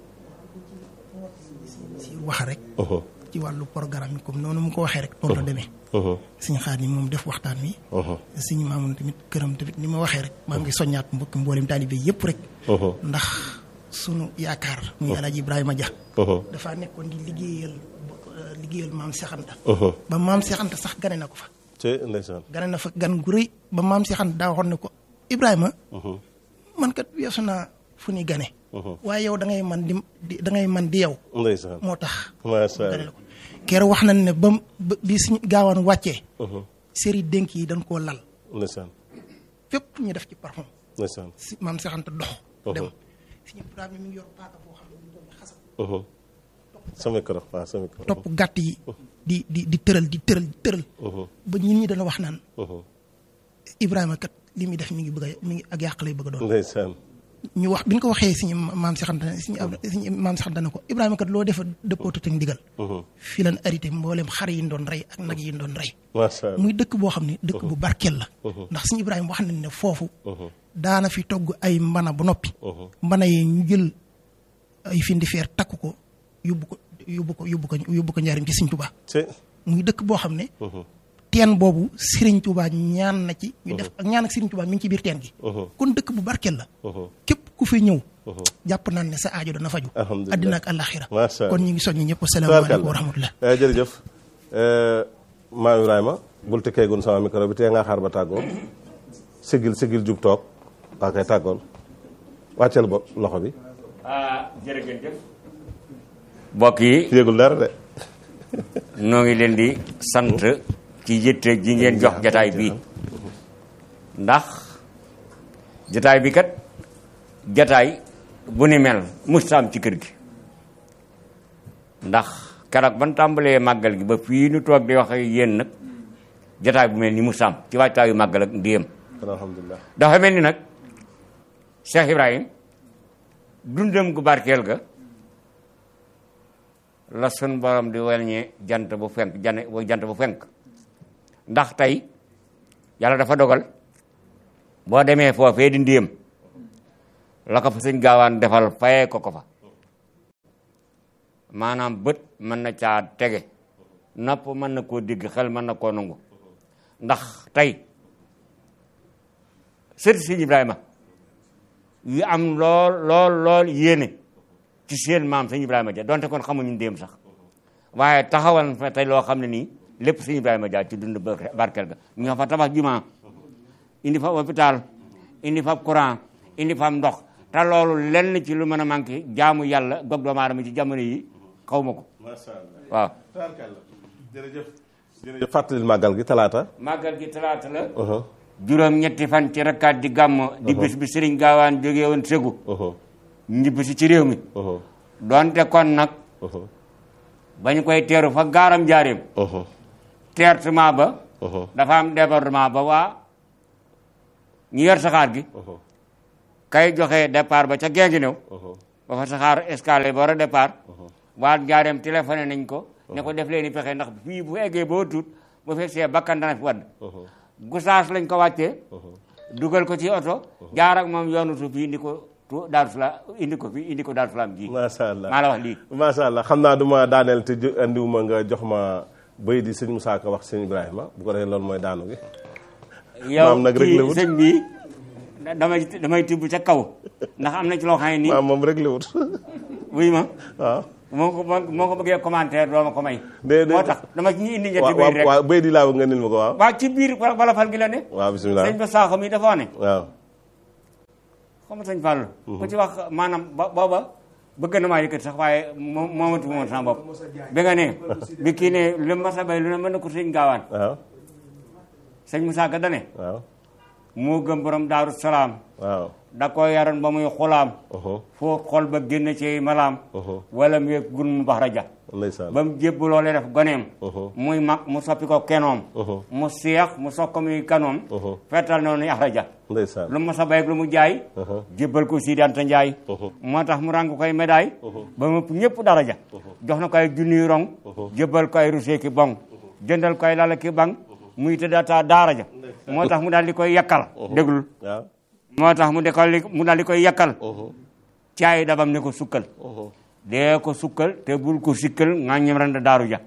si wax rek Mhm. ci wàllu programme yi comme noonu mu ko waxee rek noonu la demee Mhm. suñu xaar yi moom def waxtaan wi Mhm. suñu maamoon tamit këram tamit ni ma waxee rek maa ngi soññaat mbokki mboolem taalibe yëpp rek Mhm. ndax sunu yaakaar muy alaaji Ibrahima Dia Mhm. dafa nekkoon di liggéeyal euh, liggéeyal maam Cheikh Anta Mhm. ba maam Cheikh Anta sax gane na ko fa ci ndeysaan gane na fa gan gu rëy ba maam Cheikh Anta daa waxoon ne ko Ibrahima Mhm. man kat weesu naa fu ni gane Mhm. waaye yow da ngay man di di da ngay man di yow ndeysaan moo tax macha gane la allah ko keroog wax nañ ne ba mu ba- bi suñu gaawaan wàccee Mhm. série dénk yi dañ koo lal ndeysaan fépp ñu def ci parfum ndeysaan si maam Cheikh Anta dox dem Mhm. suñu Ibrahima mi ngi yor paaka boo xam ne mu doon xasal Mhm. sa micro waaw sa micro topp gàtt yi di di di tëral di tëral di tëral Mhm. ba ñun ñi dana wax naan Mhm. Ibrahima kat li muy def mi ngi bëgg a mi ngi ak yàq lay bëgg a doon ndeysaan ñu wax bi ñu ko waxee suñu maam Cheikh Anta suñu ab suñu maam Cheikh Anta ne ko Ibrahima kat loo defa dëppootu teg ndigal Mhm. fii lan arrêté mboolem xar yi ñu doon rey ak nag yi ñu doon rey macha allah muy dëkk boo xam ne dëkk bu barkeel la ndax suñu Ibrahima wax nañ ne foofu Mhm. daana fi togg ay mbana bu noppi Mhm. mbana yi ñu jël ay findi feer takk ko yóbbu ko yóbbu ko yóbbu ko yóbbu ko njariñ ci Sëriñ Tuubaa ci muy dëkk boo xam ne Mhm. teen boobu Sëriñ Tuubaa ñaan na ci ñu def ak ñaan ak Sëriñ Tuubaa mi ngi ci biir teen gi Mhm. kon dëkk bu barkeel la Mhm. képp ku fi ñëw Mhm. jàpp naan ne sa aajo dana faju Alhamdulillah. addina ak àllaaxira Masha Allah. kon ñu ngi soññi ñëpp asalaamaaleykum wa rahmatullah Eh, jërëjëf Eh, maam Ibrahima bul tëkkeegun sama micro bi tee nga xaar ba tàggoo sigil sigil jub toog waa kay tàggool wàcceel bopp loxo bi ah jërëjëf mbokk yi yéegul dara de noo ngi leen di sant ci yitte ji ngeen jox jataay bi ndax jataay bi kat jataay bu ni mel mustaam ci kër gi ndax keroog ban tàmbalee màggal gi ba fii nu toog di wax ak yéen nag jataay bu mel ni mustaam ci waajtaayu màggal ak ndéem alhamdulilah dafa mel ni nag Cheikh Ibrahim dundam gu barkeel ga la sun borom di welñee jant bu fenk jane jant bu fenk ndax tey yàlla dafa dogal boo demee foofee di ndéem la ko fa sëñ gaawaan defal fayee ko ko fa maanaam bët mën na caa tege nopp mën na koo dégg xel mën na koo nangu ndax tey sëti sëñ Ibrahima yu am lool lool lool yéene ci seen maam sëñ Ibrahima ja donte kon xamuñu ndéem sax waaye taxawal fa tey loo xam ne nii lépp sëñ Ibrahima ja ci dund barkel ga ñu nga fa tabax jumaa indi fa hôpital indi fa courant indi fa ndox te loolu lenn ci lu mën a manqué jaamu yàlla gog doomu aadama ci jamono yi xaw ma ko macha allah waaw tabarkalla jërëjëf jërëjëf fàttalil màggal gi talaata màggal gi talaata la uh-huh, juróom ñetti fan ci rakkaat di gàmmo di bis bi sëriñ gaawaan jógee woon ségu uh-huh, ñibbisi ci réew mi uh-huh, donte kon nag uh-huh, bañ koy teeru fa gaaram jaareem uh-huh, teertement ba uh-huh, dafa am débordement ba waa ñu yor saxaar gi kay joxe départ ba ca géegi new ba fa saxaar escale ba war a départ waa njaareem téléphoné nañ ko ne ko def leen i pexe ndax fii bu eggee boo tuut bu fekkee bakkan dana fi wadd gusaas lañ ko wàccee dugal ko ci oto jaar ak moom yoonu suuf yi indi ko tu Daaru Salaam indi ko fii indi ko Daaru Salaam ji macha allah maa la wax lii macha allah xam naa du ma daaneel te ju- andiwuma nga jox ma bëy di sëñ Moussa Ka wax sëñ Ibrahima bu ko defee loolu mooy daanu gi yow maam nag kii réglé wut. sëñ bi damay damay tibb ca kaw ndax am na ci loo xam ne nii maam moom rek la wut wuy ma waaw moo ko moo ko bëggee commentaire doo ma ko may Dé- dé- moo tax dama ci ñu indi ñetti waaw biir rek waaw bëy di laa bëgg nga nil ma ko waaw waaw ci biir wala fal gi la ne waaw bisimilah sëñ ba saaxo mi dafa wax ne waaw xam nga sëñ Fallou ku ci wax maanaam ba booba bëgg na maa yëkkati sax waaye moo moomatu moom sama bopp bi nga ne bi kii ne lu ma sa bay lu ne mën na ko sëñ gaawaan waaw sëñ Moussa Ka dane waaw moo gëm borom daaru salaam waaw da ko yaroon ba muy xulaam uhum, foo xol ba génn ci malaam uhum, wala mu yëg gun mu bax raja ndeysaan ba mu jébbaloo lay def goneem uhum, muy mag mu soppi ko kenoom uhum, mu seex mu sokk muy kanoom uhum, feetal noonu yax raja ndeysaan lu ma sa bay ak lu mu jaay uhum, jébbal ko Sidi Anta Njaay uhum, moo tax mu ràng koy médaille ba mu ëpp ñëpp daraja jox na ko ay junniy rong jébbal ko ay rusee ki bong jëndal ko ay lala ki bang muy tëddaata daara ja moo tax mu daal di koy yakkal déglul waaw moo tax mu de ko mu daal di koy yakkal uhum, caay dabam ne ko sukkal uhum, dee ko sukkal te bul ko sikkal nga ñem randa daaru ja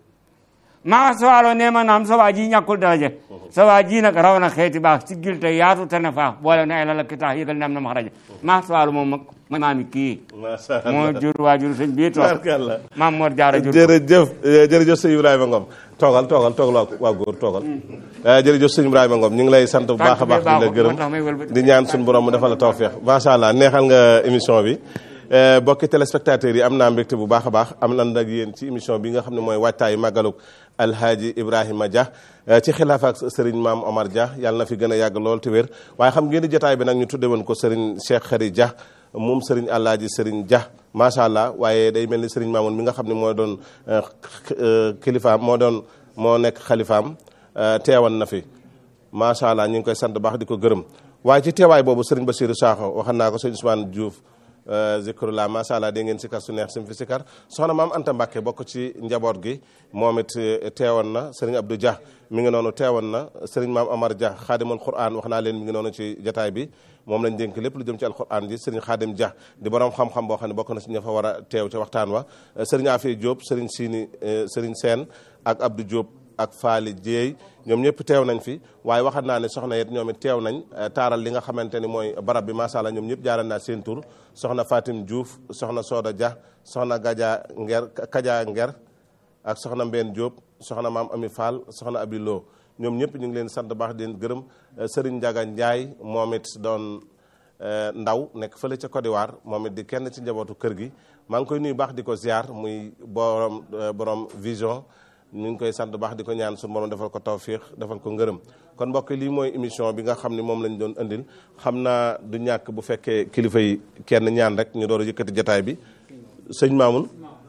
maa sawaaloo nee ma naam sa waa ji ñàkkul daraja sa waa ji nag raw na xeeti baax si gil te yaatu te ne faax boole na ay lala ki tax yëgal nam na ma xaraja maa sawaalu moom mag ma maami kii macha moo allah jur waajur sëñ bii toog barkalla maam Mor Jaara jur jërëjëf eh, jërëjëf sëñ Ibrahima Ngom toogal toogal toogal waa waa góor toogal Eh, jërëjëf sëñ Ibrahima Ngom ñu ngi lay sant bu baax a baax di la baaxul, gërëm moo tax may wëlbati. di ñaan suñu borom mu defal la tawféex macha allah neexal nga émission bi Eh, bokki téléspectateurs yi am naa mbégte bu baax a baax am nan ak yéen ci émission bi nga xam ne mooy waajtaayu màggaluk alhaaji Ibrahima Dia eh, ci xilaaf ak sëriñ maam Omar Dia yàlla na fi gën a yàgg lool te wér waaye xam ngeen di jotaay bi nag ñu tudde woon ko sëriñ Cheikh Khary Dia moom sëriñ Alaaji sëriñ Dia macha allah waaye day mel ni sëriñ Maamoun mi nga xam ne moo doon eh, eh, kilifaam moo doon moo nekk xalifaam eh, teewan na fi macha allah ñu ngi koy sant baax di ko gërëm waaye ci teewaay boobu sëriñ Bassirou Sakho waxan naa ko sëriñ Ousmane Diouf zikrullah macha allah dégg ngeen sikar su neex sim fi sikar soxna maam Anta Mbacke bokk ci njaboot gi moom it eh, teewoon na sëriñ Abdou Dia mi ngi noonu teewoon na sëriñ maam Amar Dia xaadimul Quran wax naa leen mi ngi noonu ci jataay bi moom lañ dénk lépp lu jëm ci alquran ji sëriñ Xaadim Dia di borom xam-xam boo xam ne bokk na si ña fa war a teew ca waxtaan wa sëriñ Afia Diop sëriñ Sini eh, sëriñ Sène ak Abdou Diop ak Faali Dieye ñoom ñëpp teew nañ fi waaye waxat naa ne soxna yet ñoom it teew nañ eh, taaral li nga xamante ni mooy barab bi macha allah ñoom ñëpp jaaral naa seen tur soxna Fatim Diouf soxna Soda Dia soxna Gaja Nger Kaja Nger ak soxna Mbène Diop soxna maam Ami Fall soxna Abi Lo ñoom ñëpp ñu ngi leen sant baax di leen gërëm eh, Serigne Ndiaga Ndiaye moom it doon eh, ndaw nekk fële ca Côte d'Ivoire moom it di kenn ci njabootu kër gi maa ngi koy nuyu baax di ko ziar muy borom eh, borom vision ñu ngi koy sant baax di ko ñaan suñu borom defal ko tawfiix defal ko ngërëm kon mbokk yi lii mooy émission bi nga xam ne moom lañ doon andil xam naa du ñàkk bu fekkee kilifa yi kenn ñaan rek ñu door a yëkkati jataay bi sëñ Mamoun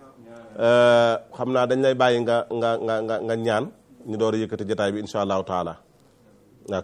euh, xam naa dañ lay bàyyi nga nga nga nga nga ñaan ñu door a yëkkati jataay bi insha allahu taala ok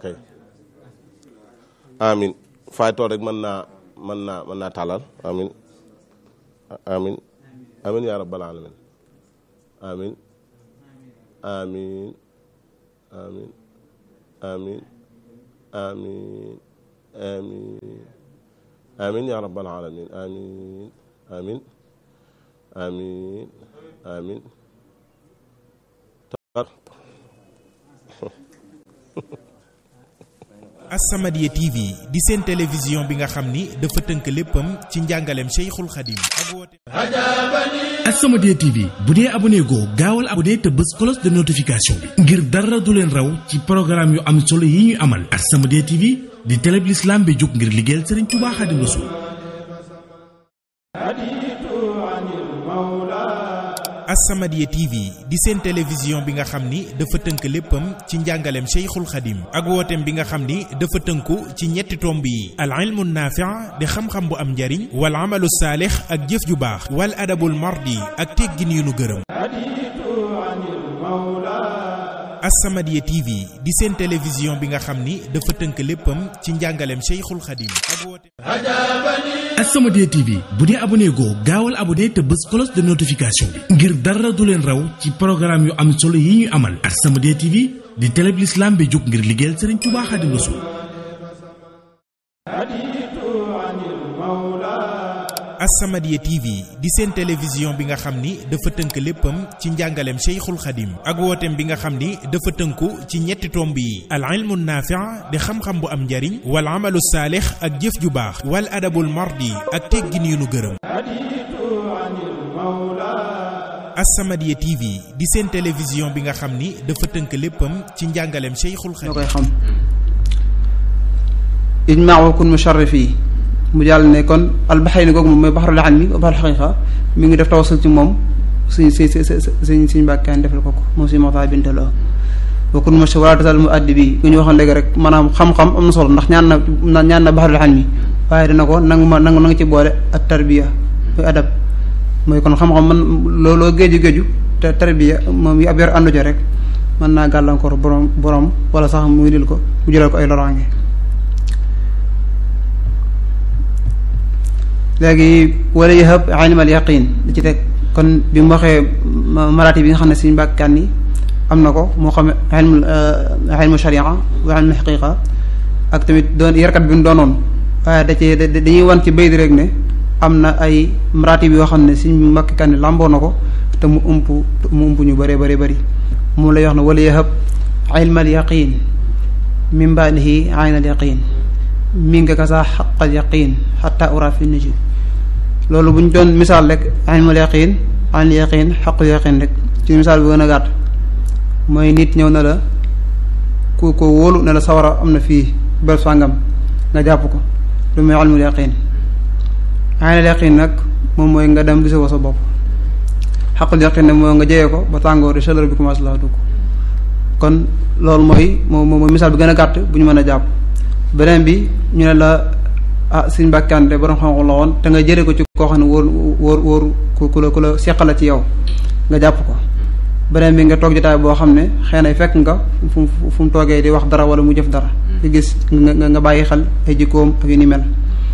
amin faay toog rek mën naa mën naa mën naa tàllal amin amin amin ya rabbal alamin amin amin amin amin amin amin amin ya rabbal alamin amin amin amin amin As-Samadiyya TV di seen télévision bi nga xam ni dafa tënk léppam ci njàngaleem Cheikhul Khadim ak woote As-Samadiyya TV bu dee abonné goo gaawal abonné te bës cloche de notification bi ngir dara du leen raw ci programme yu am solo yi ñuy amal As-Samadiyya TV di télé bi l'islam bi jóg ngir liggéeyal Serigne Touba Khadim Rassoul As-Samadiyya TV di seen télévision bi nga xam ni dafa tënk léppam ci njàngaleem Cheikhul Khadim ak wooteem bi nga xam ni dafa tënku ci ñetti tomb yi al ilmu naafi' di xam-xam bu am njariñ wal amalu saalix ak jëf ju baax wal adabul mardi ak teggin yu nu gërëm As-Samadiyya TV di seen télévision bi nga xam ni dafa tënk léppam ci njàngaleem Cheikhul Khadim ak woote As-Samadiyya TV bu dee abonné goo gaawal abonné te bës cloche de notification bi ngir dara du leen raw ci programme yu am solo yi ñuy amal As-Samadiyya TV di télé bi l'islam bi jóg ngir liggéeyal Serigne Touba Khadim Rassoul As-Samadiyya TV di seen télévision bi nga xam ni dafa tënk léppam ci njàngaleem Cheikhul Khadim ak wooteem bi nga xam ni dafa tënku ci ñetti tomb yi al ilmu naafi' di xam-xam bu am njariñ wal amalu saalix ak jëf ju baax wal adabul mardi ak teggin yu nu gërëm As-Samadiyya TV di seen télévision bi nga xam ni dafa tënk léppam ci njàngaleem Cheikhul ñoo Khadim koy xam ijmaa wa kun musharrif yi mu jàll ne kon albaxayni googu moom mooy baxarul ilmi wa baxarul xaqiqa mi ngi def tawasul ci moom suñ suñ suñ suñ mbàkkaan defal ko ko moom suñu maxtaa bintaloo wa kun musharrif wala tasal mu addi bi ku ñu waxoon léegi rek maanaam xam-xam am na solo ndax ñaan na ñaan na baxarul ilmi waaye dina ko nangu ma nangu na nga ci boole ak tarbiya muy adab mooy kon xam-xam man looloo géeju géeju te tarbiya moom yi ab yor àndu jo rek mën naa gàllankoor borom borom wala sax muy dil ko mu jëlal ko ay loraange léegi wala yahab ilmal yaqin li ci teg kon bi mu waxee maraati bi nga xam ne suñu mbàkkaan yi am na ko moo xam ilmu ilmu sharia wa ilmu xaqiqa ak tamit doon yarkat bi mu doonoon waaye da cee dañuy wan ci baydi rek ne am na ay maraati bi yoo xam ne suñu mbàkkaan yi làmboo na ko te mu ump mu ump ñu bëree bëri bëri moom lay wax ne wala yahab ilmal yaqin min baadihi aynal yaqin mi nga kasa xaqal yaqin xata ura fi nujum loolu bu ñu doon misaal rek ilmul yaqin aynul yaqin xaqul yaqin rek ci misaal bu gën a gàtt mooy nit ñëw na la ku ko wóolu ne la sawara am na fii bel sàngam nga jàpp ko lu muy ilmul yaqin aynul yaqin nag moom mooy nga dem gisoo ko sa bopp xaqul yaqin nag mooy nga jeyee ko ba tàngoor di chaleur bi commencé laa dugg kon loolu mooy moom mooy misaal bi gën a gàtt bu ñu mën a jàpp beneen bi ñu ne la ah suñ mbàkkante borom xam-xam la woon te nga jëre ko ci koo xam ne wóor wóor wóor ku ku la ku la seqala ci yow nga jàpp ko beneen bi nga toog jotaay boo xam ne xëy na fekk nga fu mu fu mu toogee di wax dara wala mu jëf dara di gis nga nga bàyyi xel ay jikkoom ak yu ni mel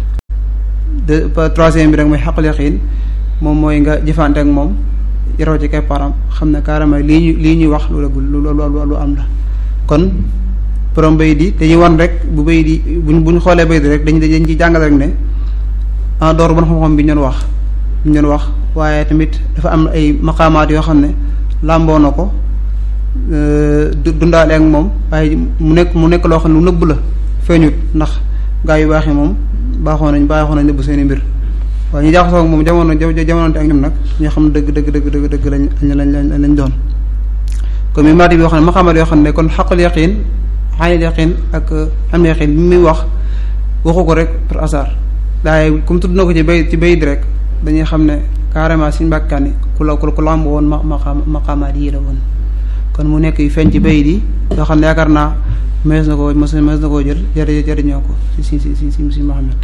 de troisième bi rek mooy xaqal yaqiin moom mooy nga jëfante ak moom yaroo ci keppaaram xam ne carrément lii ñu lii ñuy wax lu lu lu lu am la kon borom bay di dañuy wan rek bu bay di buñ buñ xoolee bay di rek dañ dañ ci jàngale rek ne en dehors bon xam-xam bi ñu doon wax ñu doon wax waaye tamit dafa am ay maqaamaat yoo xam ne làmboo na ko dundaale ak moom waaye mu nekk mu nekk loo xam ne lu nëbb la feeñut ndax gaa yu baax yi moom baaxoo nañ baaxoo nañ nëbb seeni mbir waaye ñu jaaxasoo ak moom jamono jamonoonte ak ñoom nag ñoo xam ne dëgg dëgg dëgg dëgg dëgg lañ lañ lañ lañ doon comme mi maati bi yoo xam ne maqaamaat yoo xam ne kon xaqul yaqin xaanil yaqin ak xam yaqin bi muy wax waxu ko rek par hasard waaye comme tudd na ko ci bay ci bay di rek dañuy xam ne carrément suñu mbàkkaani ku la ku lamb woon ma maqaamaat yii la woon kon mu nekk yu feeñ ci bay di yoo xam ne yaakaar naa mees na koo mees na koo jël jëri jëriñoo ko si si si si si si Muhammad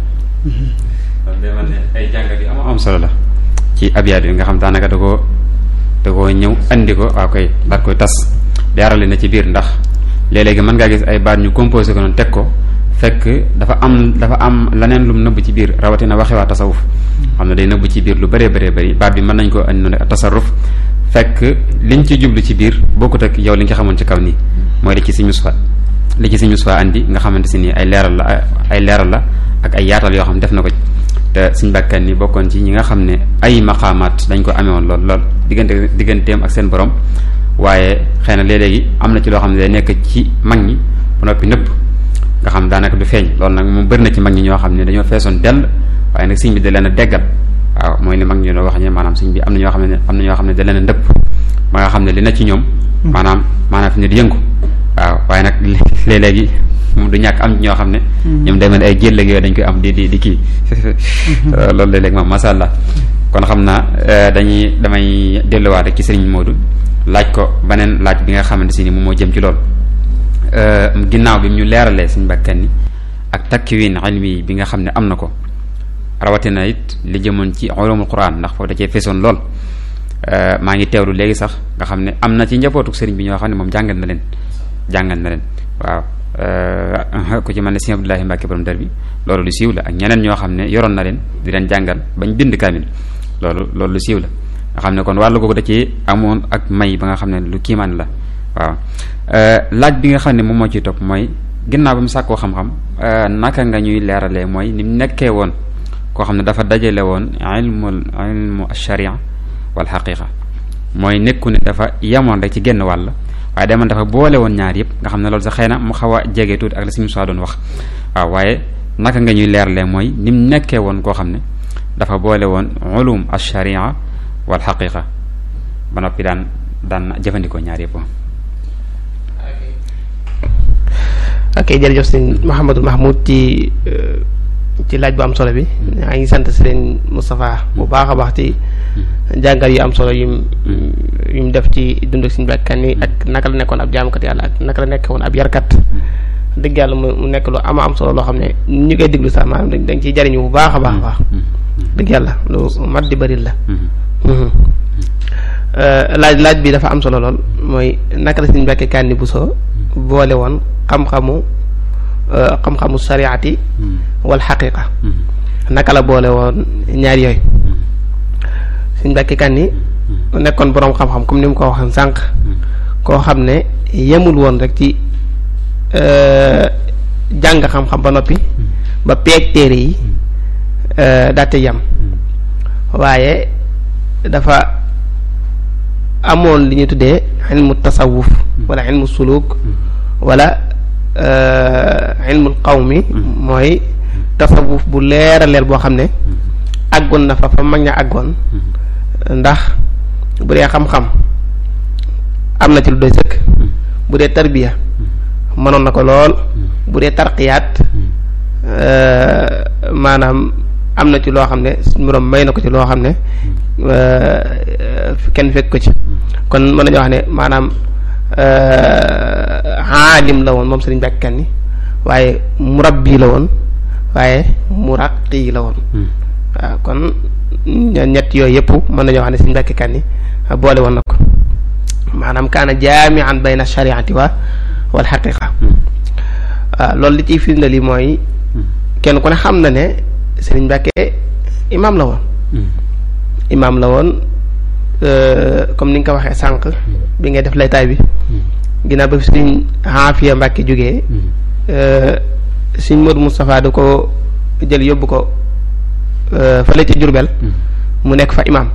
kon day mel ne ay jàngat yu am am solo la ci abyaat yi nga xam daanaka da koo da koo ñëw andi ko waaw koy daat koy tas leerale na ci biir ndax léeg-léegi mën ngaa gis ay baat ñu composé ko noonu teg ko fekk dafa am dafa am leneen lum nëbb ci biir rawatina waxe waa tasawuf xam ne day nëbb ci biir lu bëree bëree bëri baat bi mën nañ ko andi noonu tasarruf fekk liñ ci jublu ci biir bokkut ak yow li nga xamoon ci kaw nii mooy li ci si musfa li ci si musfa andi nga xamante si nii ay leeral la ay leeral la ak ay yaatal yoo xam ne def na ko te suñ bàkkan ni bokkoon ci ñi nga xam ne ay maqaamaat dañ ko amee woon lool lool diggante digganteem ak seen borom waaye xëy na léeg-léegi am na ci loo xam ne day nekk ci mag ñi ba noppi nëpp nga xam daanaka du feeñ loolu nag moom bëri na ci mag ñi ñoo xam ne dañoo feesoon dell waaye nag siñ bi da leen a deggal waaw mooy ni mag ñi doon wax ne maanaam siñ bi am na ñoo xam ne am na ñoo xam ne da leen a ndëpp ba nga xam ne li na ci ñoom maanaam maanaam fi ne di yëngu waaw waaye nag léeg-léegi moom du ñàkk am ñoo xam ne ñoom day mel ay jël yooyu dañ koy am di di di kii loolu léeg-léeg moom masha Allah kon xam naa dañuy damay delluwaat rek ci sëriñ Modou laaj ko beneen laaj bi nga xamante si ni moom moo jëm ci loolu ginnaaw bi ñu leeralee suñ bakkan ni ak takkiwin ilmi bi nga xam ne am na ko rawatina it li jëmoon ci ulumul quran ndax foofu da cee feesoon lool maa ngi teewlu léegi sax nga xam ne am na ci njabootuk sëriñ bi ñoo xam ne moom jàngal na leen jàngal na leen waaw ku ci mel ne sëñ Abdoulahi Mbacke borom dar bi loolu lu siiw la ak ñeneen ñoo xam ne yoroon na leen di leen jàngal bañ bind kaamil loolu loolu lu siiw la nga xam ne kon wàllu googu da ci amoon ak may ba nga xam ne lu kiimaan la waaw laaj bi nga xam ne moom moo ciy topp mooy ginnaaw ba mu sàkkoo xam-xam naka nga ñuy leeralee mooy ni mu nekkee woon koo xam ne dafa dajale woon ilmul ilmu sharia wal xaqiqa mooy nekku ne dafa yemoon rek ci genn wàll waaye demoon dafa boole woon ñaar yëpp nga xam ne loolu sax xëy na mu xaw a jege tuuti ak la si musaa doon wax waaw waaye naka nga ñuy leeralee mooy ni mu nekkee woon koo xam ne dafa boole woon ulum sharia wal xaqiqa ba noppi daan daan jëfandikoo ñaar yëpp ok jërëjëf sëñ Mouhamadou Mahmoud ci ci laaj bu am solo bi maa ngi sant sëriñ Moustapha bu baax a baax ci jàngal yu am solo yum yum def ci dund ak suñu bakkan yi ak naka la nekkoon ab jaamukat yàlla ak naka la nekkoon ab yarkat dëgg yàlla mu nekk lu ama am solo loo xam ne ñu koy déglu sax maanaam dañ dañ ciy jariñu bu baax a baax a baax dëgg yàlla lu mat di bëri la laaj laaj bi dafa am solo lool mooy naka la suñu bakkan Kanni Bousso boole woon xam-xamu xam-xamu sariati wal xaqiqa naka la boole woon ñaar yooyu suñ Mbàkke Kanni nekkoon boroom xam-xam comme ni mu ko waxee sànq koo xam ne yemul woon rek ci jàng xam-xam ba noppi ba peeg téere yi daate yam waaye dafa amoon li ñu tuddee ilmu tasawuf wala ilmu suluk wala ilmul qawmi mooy tasawuf bu leer a leer boo xam ne àggoon na fa fa mag ña àggoon ndax bu dee xam-xam am na ci lu doy sëkk bu dee tarbiya mënoon na ko lool bu dee tarqiyaat maanaam am na ci loo xam ne suñu borom may na ko ci loo xam ne kenn fekk ko ci kon mën nañu wax ne maanaam aalim la woon moom Sëriñ Mbàkke Kanni waaye murabbi la woon waaye muraqi la woon waaw kon ñett yooyu yëpp mën nañoo wax ne Sëriñ Mbàkke Kanni boole woon na ko maanaam kaana jaamian bayna shariati wa wal xaqiqa waaw loolu li ciy firnde li mooy kenn ku ne xam na ne Sëriñ Mbàkke imaam la woon imaam la woon comme ni nga ko waxee sànq bi ngay def laytaay bi ginnaaw ba fi suñ Aafiya Mbàkke jógee suñ Modou Moustapha da ko jël yóbbu ko fële ci Jurbel mu nekk fa imaam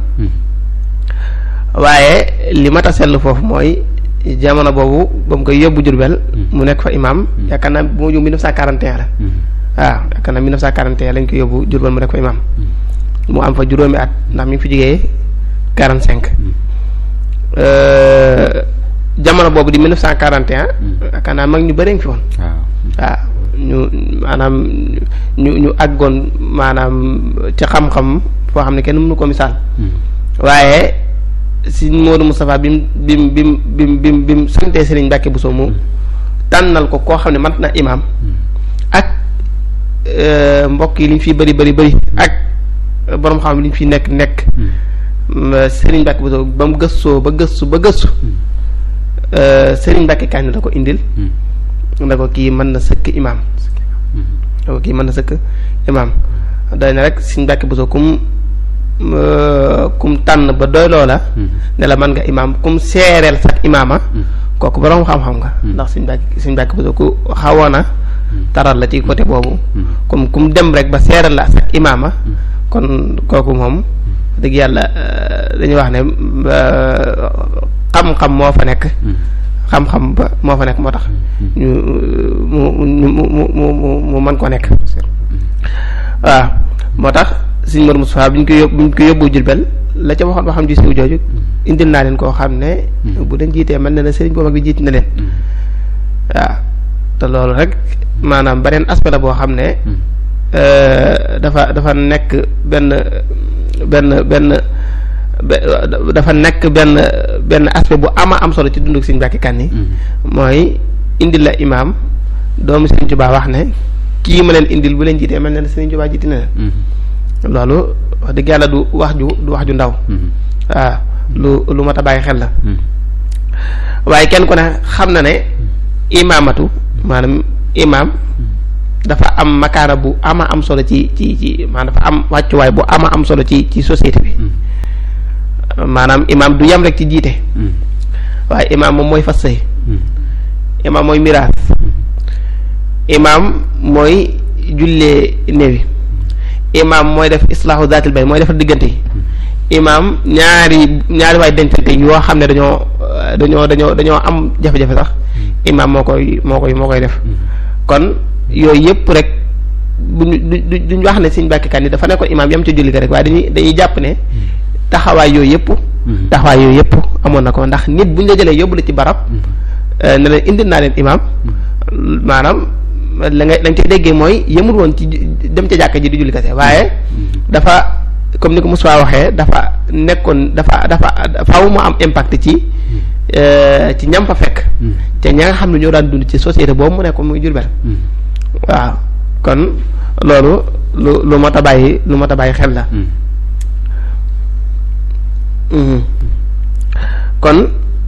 waaye li mat a seetlu foofu mooy jamono boobu ba mu koy yóbbu Jurbel mu nekk fa imaam yaakaar naa bu ma jóg 1941 la waaw yaakaar naa 1941 lañ ko yóbbu Jurbel mu nekk fa imaam mu am fa juróomi at ndax mi ngi fi jógee 45 jamono boobu di 1941 yaakaar naa mag ñu bëri ngi fi woon waaw ñu maanaam ñu ñu àggoon maanaam ci xam-xam foo xam ne kenn mënu ko misaal waaye si Modou Moustapha bi mu bi mu bi mu bi mu bi mu bi mu santee Serigne Mbacke Bousso mu tànnal ko koo xam ne mat na imaam ak mbokk yi li ñu fi bëri bëri bëri ak borom xam li ñu fi nekk nekk Serigne Mbacke Bousso ba mu gëstoo ba gëstu ba gëstu Serigne Mbacke Kanni la ko indil da ko kii mën na sëkk imaam da ko kii mën na sëkk imaam doy na rek Serigne Mbacke Bousso kum kum tànn ba doy loola ne la mën nga imaam kum seereel sax imaama kooku borom xam-xam nga ndax Serigne Mbacke Serigne Mbacke Bousso ku xawoon a taral la ci côté boobu comme kum dem rek ba seereel la sax imaama kon kooku moom dëgg yàlla dañuy wax ne xam-xam moo fa nekk xam-xam ba moo fa nekk moo tax ñu mu mu mu mu mu mën koo nekk waaw moo tax Sëriñ Mor Moustapha bi ñu ko yóbbu bi ñu ko yóbbu Jurbel la ca waxoon ba xam ji siw jooju indil naa leen koo xam ne bu leen jiitee mel na ne sëriñ boo mag bi jiit na leen waaw te loolu rek maanaam beneen aspect la boo xam ne dafa dafa nekk benn benn benn dafa nekk benn benn aspect bu ama am solo ci dundu Sëriñ Mbàkke Kanni mooy indil la imaam doomu Sëriñ Tuubaa wax ne kii ma leen indil bu leen jiitee mel na ne Sëriñ Tuubaa jiiti na leen loolu wax dëgg yàlla du wax ju du wax ju ndaw waaw lu lu mat a bàyyi xel la waaye kenn ku ne xam na ne imaamatu maanaam imaam dafa am makaana bu ama am solo ci ci ci maanaam dafa am wàccuwaay bu ama am solo ci ci société bi maanaam imaam du yem rek ci jiite waaye imaam moom mooy fas sëy imaam mooy miraas imaam mooy jullee néewi imaam mooy def islaahu zaatil bay mooy defar diggante yi imaam ñaari ñaari waay dencante yoo xam ne dañoo dañoo dañoo dañoo am jafe-jafe sax imaam moo koy moo koy moo koy def kon yooyu yëpp rek buñu du duñ wax ne Sëriñ Mbàkke Kanni dafa nekkoon imaam yam ci julli ga rek waaye dañuy dañuy jàpp ne taxawaay yooyu yëpp taxawaay yooyu yëpp amoon na ko ndax nit buñ la jëlee yóbbu la ci barab ne leen indil naa leen imaam maanaam la nga la nga ci déggee mooy yëmul woon ci dem ca jàkka ji di julli kese waaye dafa comme ni ko Moussa waxee dafa nekkoon dafa dafa faaw mu am impact ci ci ñam fa fekk te ña nga xam ne ñoo daan dund ci société boobu mu nekkoon muy Jurbel waaw kon loolu lu lu mot a bàyyi lu mot a bàyyi xel la kon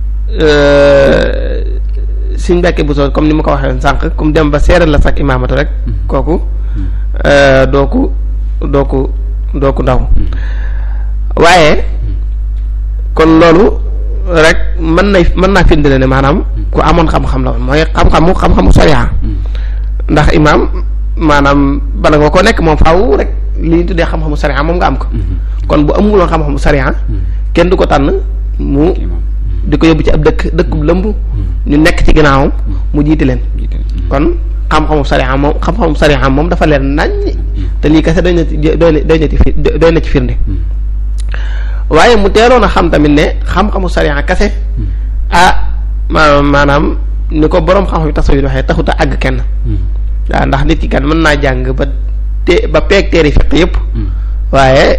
suñ Mbàkke bu soo comme ni ma ko waxee sànq comme dem ba seeral la sax imaamatu rek kooku doo ko doo ko doo ko ndaw waaye kon loolu rek mën nay mën naa firndale ne maanaam ku amoon xam-xam la woon mooy xam-xamu xam-xamu sariya ndax imaam maanaam bala nga ko nekk moom faaw rek li ñu tuddee xam-xamu sariya moom nga am ko kon bu amuloon xam-xamu sariya kenn du ko tànn mu di ko yóbbu ci ab dëkk dëkkub lëmb ñu nekk ci ginnaawam mu jiite leen kon xam-xamu sariya moom xam-xamu sariya moom dafa leen naññ te lii kese doy na ci doy na doy na ci doy na ci firnde waaye mu teeloon a xam tamit ne xam-xamu sariya kese ah maanaam maanaam ni ko boroom xam-xam yi tasawuf waxee taxut a àgg kenn waaw ndax nit ki kat mën naa jàng ba te ba peeg teeri fiq yëpp waaye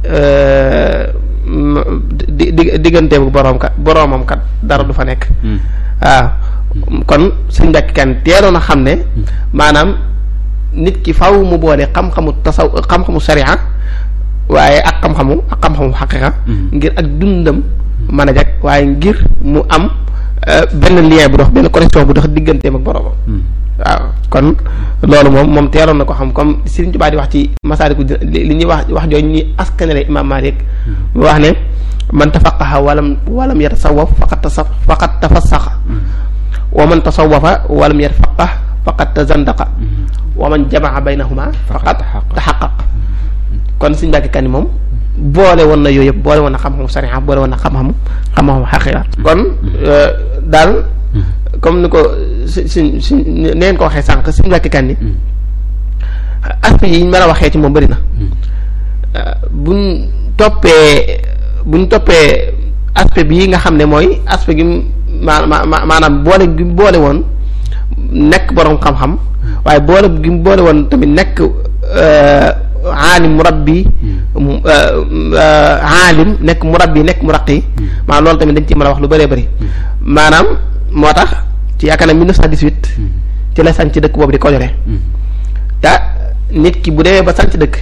di di diggante bu boroom kat boroomam kat dara du fa nekk waaw kon suñ mbekk kan teeloon a xam ne maanaam nit ki faw mu boole xam-xamu tasaw xam-xamu sariya waaye ak xam-xamu ak xam-xamu xaqiqa ngir ak dundam mën a jag waaye ngir mu am benn lien bu dox benn connexion bu dox digganteem ak boroomam waaw kon loolu moom moom teeloon na ko xam comme Sëriñ Tuubaa di wax ci masaaliku li ñuy wax wax jooju ñuy askanale imaam Maalik mu wax ne man tafaqaha walam walam yatasawaf faqat tasa faqat tafassaxa wa man tasawafa walam yatafaqah faqat tazandaqa wa man jamaa baynahuma faqat taxaqaq kon Sëriñ Mbàkke Kanni moom boole woon na yooyu yëpp boole woon na xam-xamu sariya boole woon na xam-xamu xam-xamu xaqiqa kon daal comme ni ko si si si neen ko waxee sànq Sëriñ Mbàkke Kanni aspect yi ñu mën a waxee ci moom bëri na buñ toppee buñ toppee aspect bii nga xam ne mooy aspect gi ma ma maanaam boole gi boole woon nekk boroom xam-xam waaye boole gi boole woon tamit nekk aalim murabbi aalim nekk murabbi nekk muraqi maanaam loolu tamit dañ ci mën a wax lu bëree bëri maanaam moo tax ci yaakaar na 1918 ci la sanc dëkk boobu di Kojore te nit ki bu demee ba sanc dëkk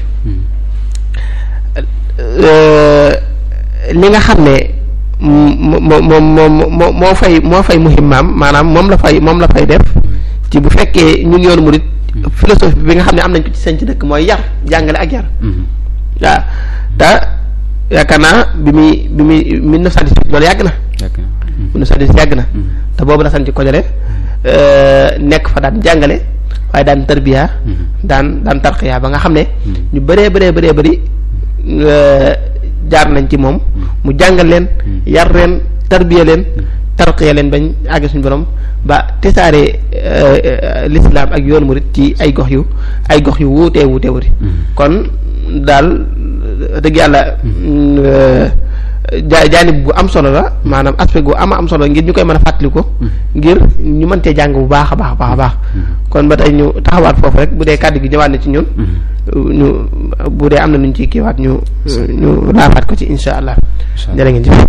li nga xam ne moo moo moo moo fay moo fay muhimmaam maanaam moom la fay moom la fay def ci bu fekkee ñun yoonu murit philosophie bi nga xam ne am nañ ko ci sanc dëkk mooy yar jàngale ak yar waaw te yaakaar naa bi muy bi muy 1918 loolu yàgg na 1918 yàgg na te boobu la sanc Kojore nekk fa daan jàngale waaye daan tarbiya daan daan tarqiya ba nga xam ne ñu bëree bëree bëree bëri jaar nañ ci moom mu jàngal leen yar leen tarbiya leen tarqiya leen bañ àgg suñu borom ba tesaare l'islam ak yoonu murit ci ay gox yu ay gox yu wuutee wuutee wuti kon daal dëgg yàlla ja jaanib bu am solo la maanaam aspect gu ama am solo ngir ñu koy mën a fàttaliku ngir ñu mën cee jàng bu baax a baax a baax a baax kon ba tey ñu taxawaat foofu rek bu dee kàddu gi ñëwaat na ci ñun ñu bu dee am na nuñ ci kiiwaat ñu ñu laafaat ko ci insha allah jërë ngeen jëf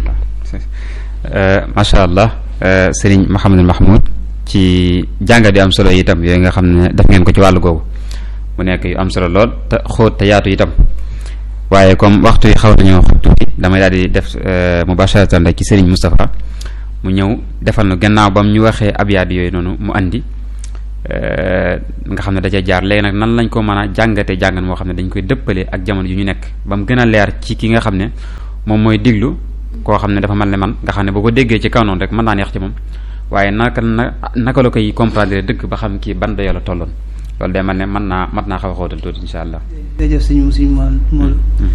macha allah sëriñ Mouhamadul Mahmoud ci jàngat yu am solo itam yooyu nga xam ne def ngeen ko ci wàllu googu mu nekk yu am solo lool te xóot te yaatu itam waaye comme waxtu yi xaw nañoo xob tuuti damay daal di def mubasharatan rek ci Serigne Moustapha mu ñëw defal nu gannaaw ba mu ñu waxee abyaat yooyu noonu mu andi nga xam ne da ca jaar léegi nag nan lañ ko mën a jàngate jàngan moo xam ne dañ koy dëppale ak jamono yu ñu nekk ba mu gën a leer ci ki nga xam ne moom mooy diglu koo xam ne dafa mel ne man nga xam ne boo ko déggee ci kaw noonu rek mën naa neex ci moom waaye naka na naka la koy comprendre dëgg ba xam kii ban dayoo la tolloon loolu day mel ne mën naa mat naa xaw a xóotal tuuti incha allah. jërëjëf suñu suñu mool mool